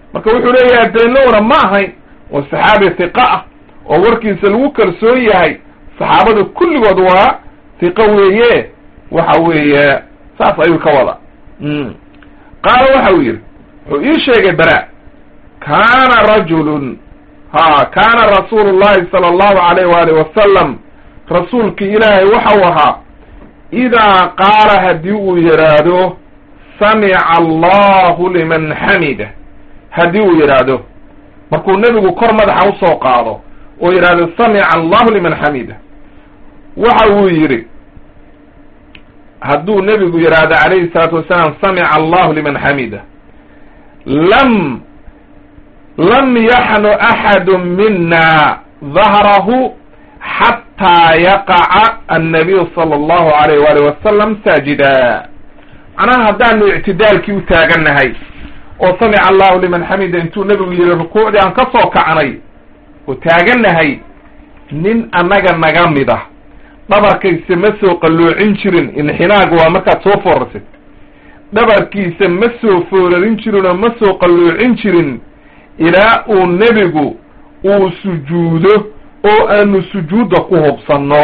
marka wuxuu leeyahay daynowna ma ahayn oo saxaabi hiqa ah oo warkiisa lagu kalsoon yahay saxaabada kulligood waa hiqo weeye waxa weeye saas ayuu ka wada qaala waxa uu yidhi wuxuu ii sheegay bara kaana rajulun ha kaana rasuulu llahi sala allahu alayh waali wasalam rasuulki ilaahay waxau ahaa idaa qaala haddii uu yidhaahdo samica allahu liman xamida haddii uu yidhaahdo markuu nebigu kor madaxa usoo qaado oo yidhaahdo samica allahu liman xamida waxa uu yidhi hadduu nebigu yidhaahdo calayhi salaatu wasalaam samica allahu liman xamida lam lam yaxnu axadu mina dahrahu xataa yaqaca annabiyu sala allahu alayh waali wasalam saajida macnaha haddaanu ictidaalkii u taagannahay oo samica allahu liman xamida intuu nebigu yihi rukuucdii aan ka soo kacnay oo taagannahay nin annaga naga mid ah dhabarkaysa ma soo qalloocin jirin inxinaaga waa markaad soo foorarsid dhabarkiisa ma soo foorarin jirin oo ma soo qalloocin jirin ilaa uu nebigu uu sujuudo oo aanu sujuudda ku hubsanno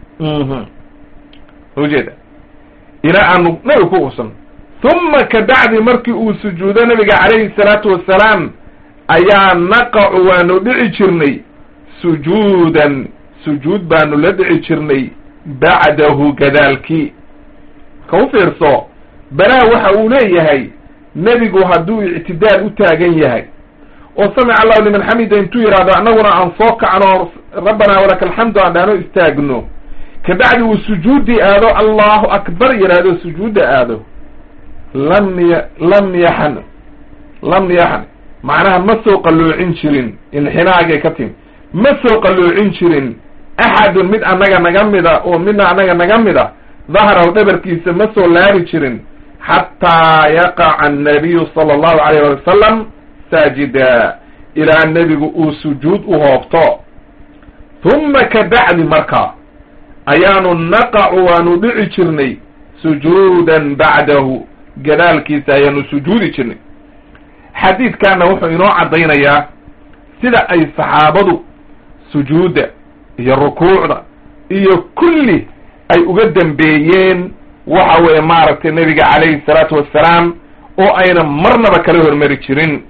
ujeeda ilaa aanu nebiga ku hubsanno huma kabacdi markii uu sujuudo nabiga calayhi salaatu wasalaam ayaa naqacu waanu dhici jirnay sujuudan sujuud baanu la dhici jirnay bacdahu gadaalkii ka u fiirso balaa waxa uu leeyahay nebigu hadduu ictidaal u taagan yahay oo samica allahu liman xamida intuu yidhaahdo annaguna aan soo kacno rabbanaa walaka alxamdu aan dhaano istaagno kabacdi uu sujuuddii aado allahu akbar yidhaahdo sujuudda aado lam y lam yaxn lam yaxn macnaha ma soo qalloocin jirin inxinaagay ka timi ma soo qalloocin jirin axadun mid annaga naga mida oo midna annaga naga mida dahrahu dhabarkiisa ma soo laabi jirin xataa yaqaca annabiyu sala allahu alayh wali wasalam saajida ilaa nebigu uu sujuud u hoobto huma kabacdi marka ayaanu naqacu waanu dhici jirnay sujuudan bacdahu gadaalkiisa ayaanu sujuudi jirnay xadiidkaana wuxuu inoo caddaynayaa sida ay saxaabadu sujuudda iyo rukuucda iyo kulli ay uga dambeeyeen waxa weeye maaragtay nebiga calayhi salaatu wassalaam oo ayna marnaba kala hormari jirin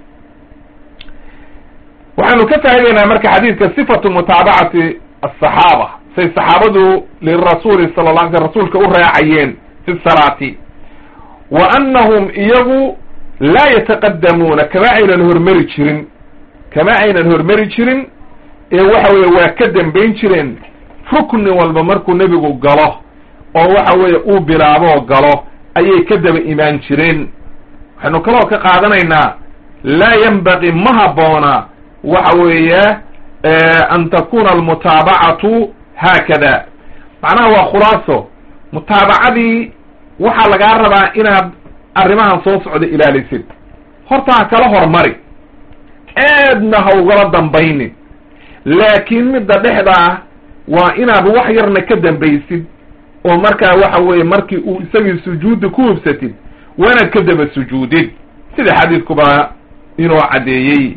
waxaanu ka faa'idaynaa marka xadiidka sifatu mutaabacati asaxaaba say saxaabadu lirasuuli sala la alay sl rasuulka u raacayeen fi salaati wa annahum iyagu laa yataqadamuuna kama aynan hormari jirin kama aynan hormari jirin ee waxa weeye waa ka dambayn jireen rukni walba markuu nebigu galo oo waxa weeye uu bilaaboo galo ayay ka daba imaan jireen waxaynu kaloo ka qaadanaynaa laa yanbaqi ma habboona waxa weeye an takuna almutaabacatu haakada macnaha waa khulaaso mutaabacadii waxaa lagaa rabaa inaad arrimahan soo socda ilaalisid horta ha kala hormari aadna ha ugala dambaynin laakiin midda dhexda ah waa inaad wax yarna ka dambaysid oo markaa waxa weeye markii uu isagii sujuudda ku hubsatid waa inaad ka daba sujuudid sida xadiidkuba inoo caddeeyey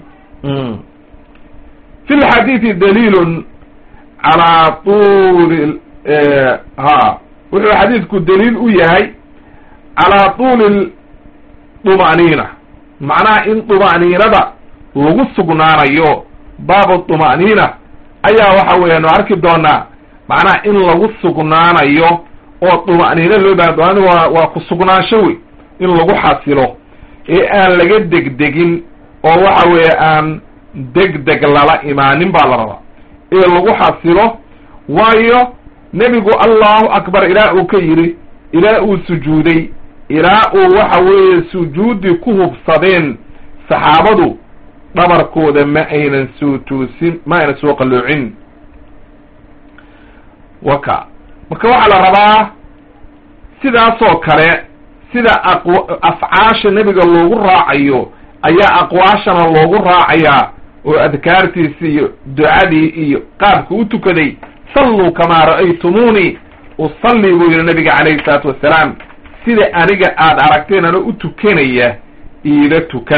fi lxadiidi daliilun calaa tuuli ha wuxuu xadiidku daliil u yahay calaa tuuli duma'niina macnaha in duma'niinada lagu sugnaanayo baabu duma'niina ayaa waxa weeyaanu arki doonaa macnaha in lagu sugnaanayo oo duma'niina loo baha dumani waa waa ku sugnaansho wey in lagu xasilo ee aan laga degdegin oo waxa weeye aan degdeg lala imaanin baa la rabaa ee lagu xasilo waayo nebigu allahu akbar ilaa uu ka yidhi ilaa uu sujuuday ilaa uu waxa weeye sujuuddii ku hubsadeen saxaabadu dhabarkooda ma aynan soo toosin ma aynan soo qalloocin waka marka waxaa la rabaa sidaasoo kale sida aqw afcaasha nebiga loogu raacayo ayaa aqwaashana loogu raacayaa oo adkaartiisi iyo ducadii iyo qaabka u tukaday salluu kamaa ra'aytumuunii usalli buu yihi nabiga calayhi salaatu wassalaam sida aniga aada aragteen ano u tukanaya iila tukada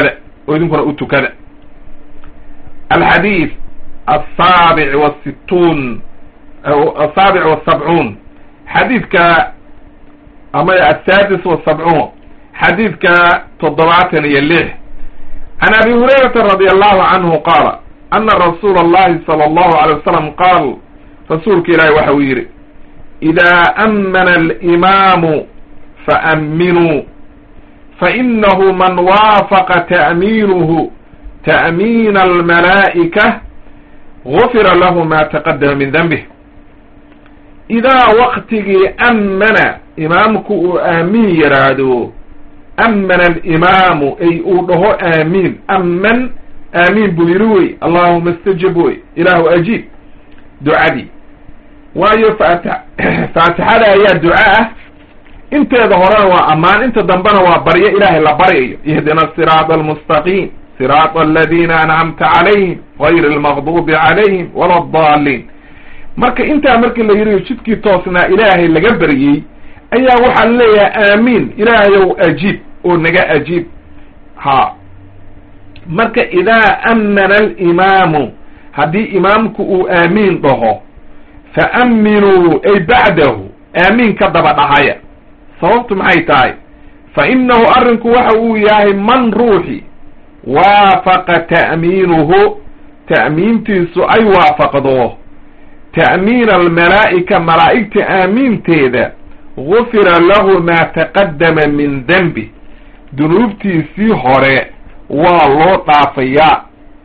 oo idinkuna u tukada alxadiid asaabic wasittuun asaabic wasabcuun xadiidka ama asaadis wasabcuun xadiidka toddobaatan iyo lix can abi hurayrata radi allahu canhu qaala ana rasuula allahi sala allahu alay wasalam qaal rasuulka ilaahi waxa uu yidhi idaa ammana alimaamu faamminuu fainahu man waafaqa ta'miinuhu ta'miina almalaa'ika gufira lahu ma taqadama min denbih idaa waqtigii ammana imaamku uu aamiin yidhaahdo ammana alimaamu ay uu dhaho aamiin amman aamiin buu yidhi wey allahuma istajib wey ilaahu ajiib ducadii waayo faata faatixada ayaa duco ah inteeda horena waa ammaan inta dambena waa baryo ilaahay la baryayo ihdina asiraada almustaqiim siraata aladiina ancamta calayhim gayri almaqduubi calayhim wala addaaliin marka intaa markii la yidhi jidkii toosnaa ilaahay laga baryey ayaa waxaa leeyahay aamiin ilaahayow ajiib oo naga ajiib ha marka idaa ammana alimaamu haddii imaamku uu aamiin dhaho fa amminuu ay bacdahu aamiin ka daba dhahaya sababtu maxay tahay fa innahu arrinku waxa uu yahay man ruuxi waafaqa ta'miinuhu ta'miintiisu ay waafaqdo ta'miina almalaa'ika malaa'igta aamiinteeda gufira lahu maa taqaddama min denbi dunuubtiisii hore waa loo dhaafayaa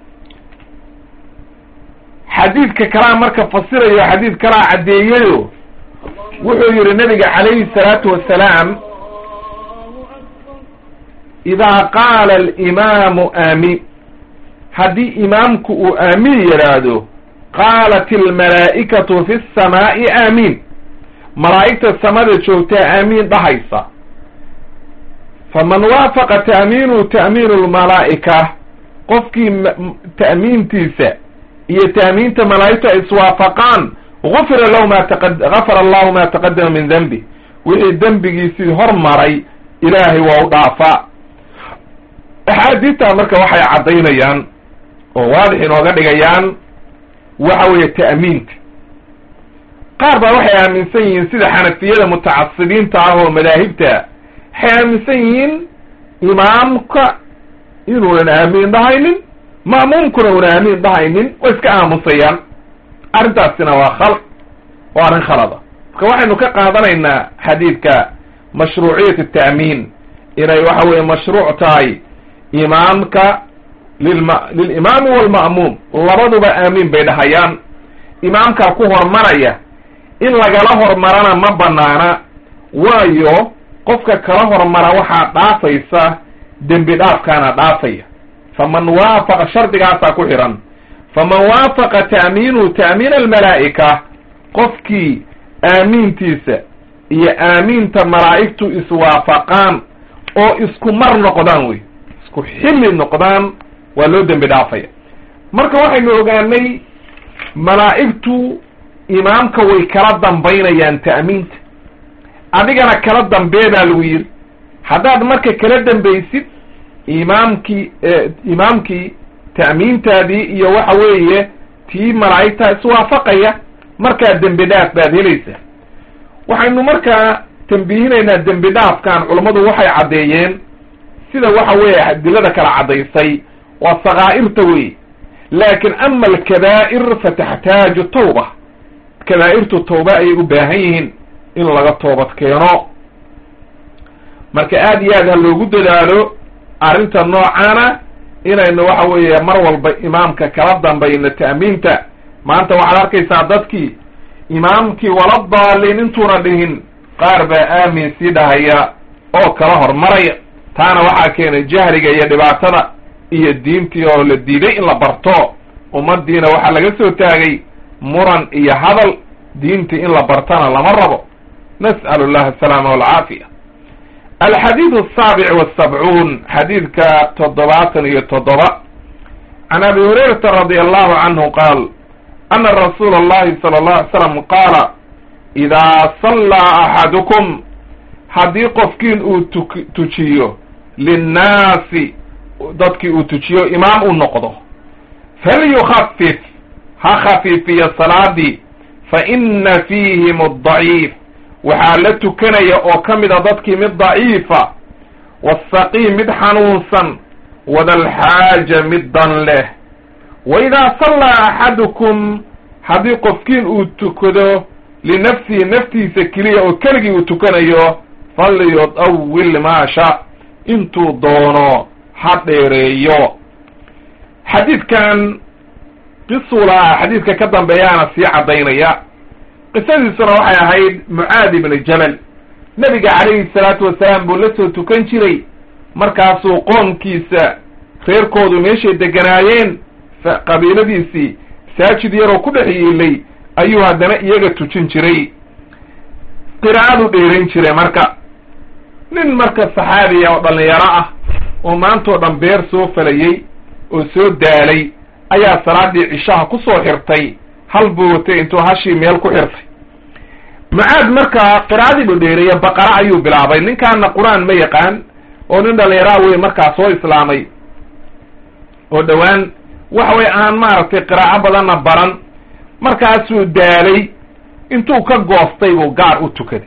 xadiidka kalaa marka fasirayo xadiid kalaa caddeeyayo wuxuu yidhi nabiga calayhi salaatu wassalaam idaa qaala alimaamu aamiin haddii imaamku uu aamiin yidhaahdo qaalat almalaa'ikatu fi samaa'i aamiin malaa'igta samada joogtaa aamiin dhahaysa faman waafaqa ta'miinuhu ta'miinu lmalaa'ika qofkii ta'miintiisa iyo ta'miinta malaa'igtu ay iswaafaqaan gufira lahu ma gafara allahu ma taqadama min denbi wixii dembigiisii hormaray ilaahay waa u dhaafaa axaadiidtaa marka waxay caddaynayaan oo waadix inooga dhigayaan waxa weeye ta'miinta qaar baa waxay aaminsan yihiin sida xanafiyada mutacasibiinta ah oo madaahibta waxay aaminsan yihiin imaamka inuunan aamiin dhahaynin ma'muumkuna una aamiin dhahaynin way iska aamusayaan arrintaasina waa khal waa arrin khalada marka waxaynu ka qaadanaynaa xadiidka mashruuciyat ta'miin inay waxa weeye mashruuc tahay imaamka lilma lilimaami walma'muum labaduba aamiin bay dhahayaan imaamkaa ku hormaraya in lagala hormarana ma banaana waayo qofka kala hormara waxaa dhaafaysa dembi dhaafkaana dhaafaya faman waafaqa shardigaasaa ku xidhan faman waafaqa ta'miinuhu ta'miina almalaa'ika qofkii aamiintiisa iyo aamiinta malaa'igtu iswaafaqaan oo isku mar noqdaan wey isku xilli noqdaan waa loo dembi dhaafaya marka waxaynu ogaanay malaa'igtu imaamka way kala dambaynayaan ta'miinta adigana kala dambee baa lagu yidhi haddaad marka kala dambaysid imaamkii imaamkii ta'miintaadii iyo waxa weeye tii malaa'igtaa iswaafaqaya markaa dembi dhaaf baad helaysaa waxaynu markaa tambihinaynaa dembi dhaafkan culammadu waxay caddeeyeen sida waxa weeye adilada kala caddaysay waa sakaa'irta wey laakin ama alkabaa'ir fataxtaaju tawba kabaa'irtu tawba ayay u baahan yihiin in laga toobad keeno marka aad iyo aad ha loogu dadaalo arrinta noocaana inaynu waxa weeye mar walba imaamka kala dambayno ta'miinta maanta waxaad arkaysaa dadkii imaamkii wala daalin intuuna dhihin qaar baa aamin sii dhahaya oo kala hormaraya taana waxaa keenay jahliga iyo dhibaatada iyo diintii oo la diiday in la barto ummaddiina waxaa laga soo taagay muran iyo hadal diintii in la bartana lama rabo nas'alu llaha asalaama walcaafiya alxadiid asaabic wasabcuun xadiidka toddobaatan iyo toddoba can abi hurayrata radi allahu canhu qaal ana rasuula allahi sala allahu alay slam qaala idaa sallaa axadukum haddii qofkiin uu tuk tujiyo linnaasi dadkii uu tujiyo imaam u noqdo falyukhafif ha khafiifiyo salaadii fa ina fiihim addaciif waxaa la tukanaya oo ka mid a dadkii mid daciifa wasaqiim mid xanuunsan wadalxaaja mid dan leh wa idaa sallaa axadukum haddii qofkiin uu tukado linafsihi naftiisa keliya oo keligii uu tukanayo falyudawil maasha intuu doono ha dheereeyo xadiidkan qisuu lahaa xadiidka ka dambeeyaana sii caddaynaya qisadiisuna waxay ahayd mucaad ibni jabal nebiga calayhi salaatu wasalaam buu la soo tukan jiray markaasuu qoomkiisa reerkoodu meeshay deganaayeen qabiiladiisii masaajid yaroo ku dhex yiilay ayuu haddana iyaga tujin jiray qiraa'adu dheerayn jiray marka nin marka saxaabiya oo dhallinyaro ah oo maantoo dhan beer soo falayey oo soo daalay ayaa salaadii cishaha ku soo xirtay hal buu watay intuu hashii meel ku xirtay mucaad markaa qiraa'adii buu dheereeya baqara ayuu bilaabay ninkaana qur-aan ma yaqaan oo nin dhallinyaraa wey markaa soo islaamay oo dhowaan waxa way aan maaragtay qiraa'o badanna baran markaasuu daalay intuu ka goostay buu gaar u tukaday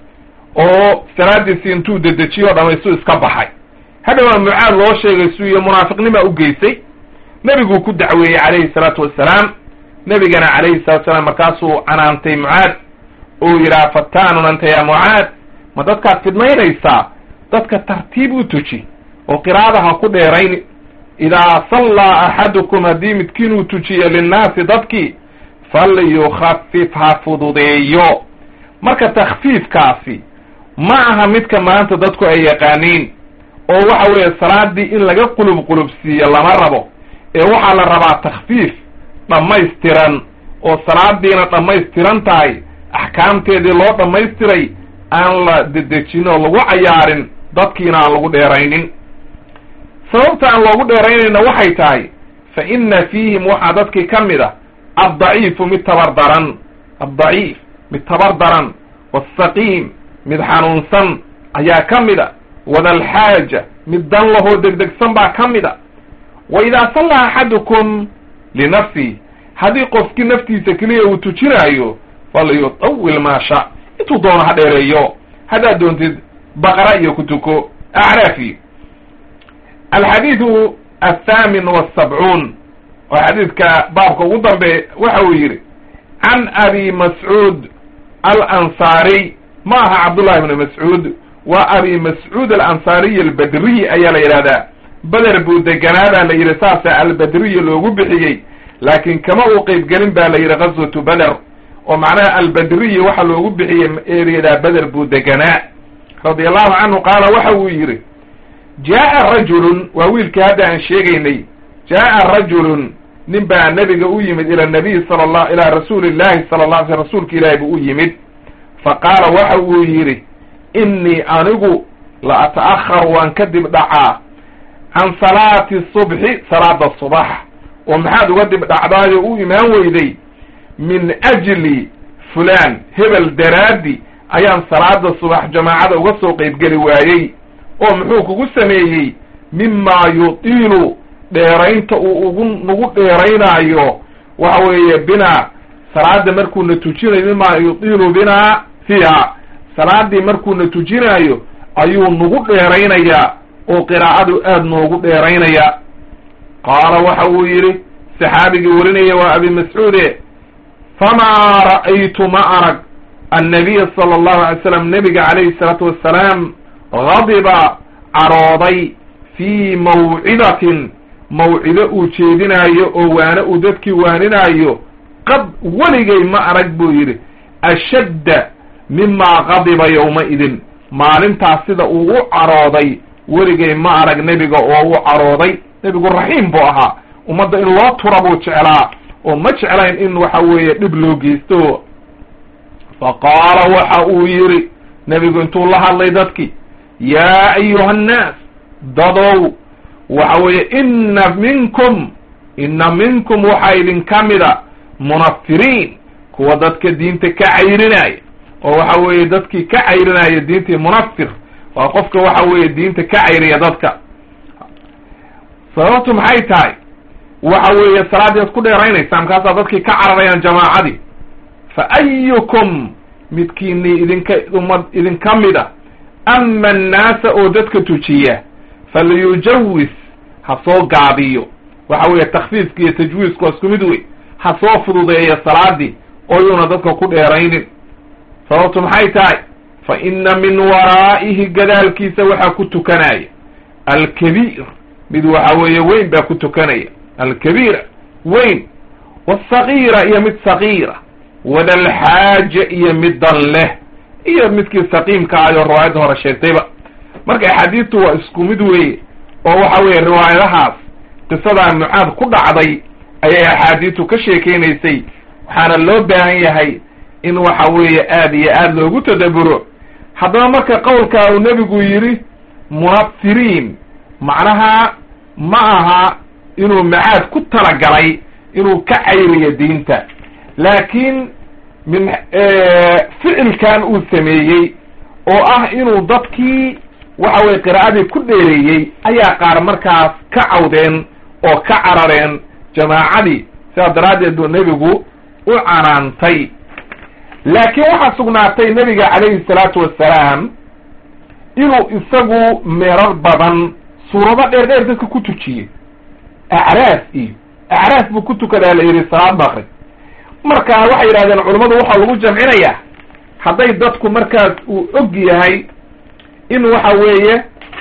oo salaadiisii intuu dedejiyo o dhamaystuu iska baxay hadhowaa mucaad loo sheegay suu iyo munaafiqnimaa u geysay nebiguu ku dacweeyey calayhi salaatu wassalaam nebigana calayhi salatu salaam markaasuu canaantay mucaad uu yidhaha fataanun anta yaa mucaad ma dadkaad fidmaynaysaa dadka tartiib u tuji oo qiraa'ada ha ku dheerayn idaa sallaa axadukum haddii midkiin uu tujiyo linnaasi dadkii falyukhafif ha fududeeyo marka takhfiifkaasi ma aha midka maanta dadku ay yaqaaniin oo waxa weeye salaadii in laga qulub qulubsiiyo lama rabo ee waxaa la rabaa takhfiif dhammaystiran oo salaadiina dhammaystiran tahay axkaamteedii loo dhammaystiray aan la dedejin oo lagu cayaarin dadkiina aan lagu dheeraynin sababta aan loogu dheeraynayna waxay tahay fa inna fiihim waxaa dadkii ka mid a addaciifu mid tabar daran addaciif mid tabar daran wasaqiim mid xanuunsan ayaa ka mid a wadalxaaja mid dan lahoo degdegsan baa ka mid a wa idaa sallaa axadukum linafsihi haddii qofkii naftiisa keliya uu tujinaayo falyutawil maasha intuu doono ha dheereeyo haddaad doontid baqara iyo ku tuko acraafi alxadiidu athaamin wasabcuun oo xadiidka baabka ugu dambe waxa uu yidhi can abi mascuud alansaariy ma aha cabdullahi bni mascuud waa abi mascuud alansaariy albadriy ayaa la yidhahdaa beder buu deganaadaa la yidhi saasa albadriy loogu bixiyey laakiin kama uu qeybgelin ba la yidhi ghazwatu beder oo macnaha albadriyi waxa loogu bixiyey ereyadaa beder buu deganaa radia allahu canhu qaala waxa uu yidhi jaa'a rajulun waa wiilkii hadda aan sheegaynay jaa'a rajulun nin baa nebiga u yimid ila nabiy sala la ilaa rasuuli llahi sala la alay sl rasuulka ilaahi buu u yimid fa qaala waxa uu yidhi innii anigu la ata'aharu waan kadib dhacaa can salaati subxi salaada subax oo maxaad uga dib dhacdaayo u imaan weyday min ajli fulaan hebel daraaddi ayaan salaada subax jamaacada uga soo qeybgeli waayey oo muxuu kugu sameeyey mimaa yutiilu dheeraynta uu ugu nagu dheeraynaayo waxa weeye binaa salaada markuuna tujinayo mimaa yutiilu binaa fiiha salaadii markuuna tujinaayo ayuu nagu dheeraynayaa oo qiraa'adu aada noogu dheeraynaya qaala waxa uu yidhi saxaabigii warinaya waa abi mascuude famaa ra'aytu ma arag annabiya sala allahu alay slam nebiga calayhi salaatu wassalaam gadiba carooday fii mawcidatin mawcido uu jeedinaayo oo waane uu dadkii waaninaayo qad weligay ma arag buu yidhi ashadda mimaa qadiba yowma-idin maalintaas sida uu u carooday weligay ma arag nebiga oo u carooday nebigu raxiim buu ahaa ummadda in loo tura buu jeclaa oo ma jeclayn in waxa weeye dhib loo geysto fa qaala waxa uu yidhi nebigu intuu la hadlay dadkii yaa ayuha annaas dadow waxa weeye inna minkum inna minkum waxaa idinka mida munafiriin kuwa dadka diinta ka cayrinaya oo waxa weeye dadkii ka cayrinaya diintii munafir waa qofka waxa weeye diinta ka cayriya dadka sababtu maxay tahay waxa weeye salaaddii ad ku dheeraynaysaa markaasaa dadkii ka cararayaan jamaacadii fa ayukum midkiini idinka ummad idinka mida ama annaasa oo dadka tujiya falyujawis ha soo gaabiyo waxa weeye takfiifka iyo tajwiisku waa isku mid wey ha soo fududeeya salaadii oo yuuna dadka ku dheeraynin sababtu maxay tahay fa inna min waraa'ihi gadaalkiisa waxaa ku tukanaya alkabiir mid waxa weeye weyn baa ku tukanaya alkabiira weyn wasagiira iyo mid sagiira wadalxaaja iyo mid dan leh iyo midkii saqiimka ayo riwaayadda hore sheegtayba marka axaadiistu waa isku mid weeye oo waxa weeye riwaayadahaas qisadaa mucaad ku dhacday ayay axaadiistu ka sheekeynaysay waxaana loo baahan yahay in waxa weeye aad iyo aad loogu tadaburo haddaba marka qowlkaa uu nebigu yidhi munafiriin macnaha ma aha inuu macaad ku talagalay inuu ka cayriyo diinta laakiin min ficilkan uu sameeyey oo ah inuu dadkii waxa weye qiraa'adii ku dheereeyey ayaa qaar markaas ka cawdeen oo ka carareen jamaacadii sidaas daraaddeed buu nebigu u canaantay laakiin waxaa sugnaatay nebiga calayhi salaatu wassalaam inuu isagu meerar badan suurado dheer dheer dadka ku tujiyey acraaf iyo acraaf buu ku tukadaa la yidhi salaad bakri marka waxay yidhahdeen culammadu waxaa lagu jamcinayaa hadday dadku markaas uu og yahay in waxa weeye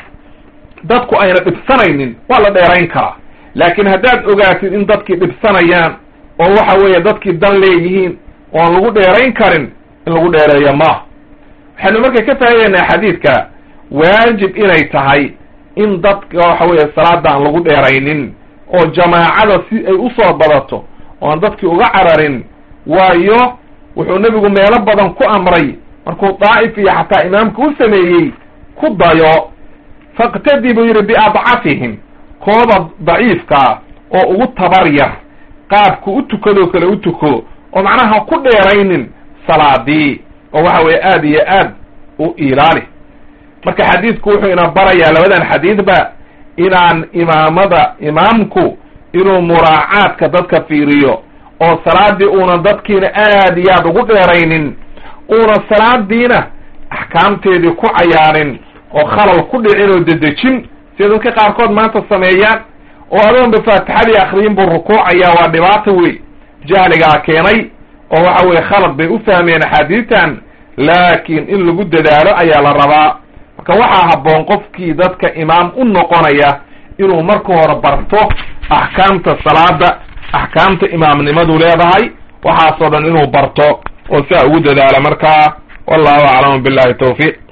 dadku ayna dhibsanaynin waa la dheerayn karaa laakiin haddaad ogaatid in dadkii dhibsanayaan oo waxa weeye dadkii dan leeyihiin oon lagu dheerayn karin in lagu dheereeyo maaha waxaynu marka ka faa'idaynaa xadiidka waajib inay tahay in dadka waxa weeye salaada aan lagu dheeraynin oo jamaacada si ay usoo badato oan dadkii uga cararin waayo wuxuu nebigu meelo badan ku amray markuu daa'if iyo xataa imaamka u sameeyey ku dayo faqtadi buu yidhi biadcafihim kooda daciifkaa oo ugu tabar yar qaabku u tukadoo kale u tuko oo macnaha ku dheeraynin salaadii oo waxa weeye aad iyo aad u ilaali marka xadiidku wuxuu ina barayaa labadan xadiidba inaan imaamada imaamku inuu muraacaadka dadka fiiriyo oo salaadii uunan dadkiina aad iyo aad ugu dheeraynin uuna salaadiina axkaamteedii ku cayaarin oo khalal ku dhicin oo dedejin sida dadka qaarkood maanta sameeyaan oo adoonba faatixadii akriyin buu rukuucayaa waa dhibaato wey jahligaa keenay oo waxa weye khalad bay u fahmeen axaadiitan laakiin in lagu dadaalo ayaa la rabaa marka waxaa habboon qofkii dadka imaam u noqonaya inuu marka hore barto axkaamta salaada axkaamta imaamnimadu leedahay waxaasoo dhan inuu barto oo siaa ugu dadaalo markaa wallahu aclamu billahi tawfiiq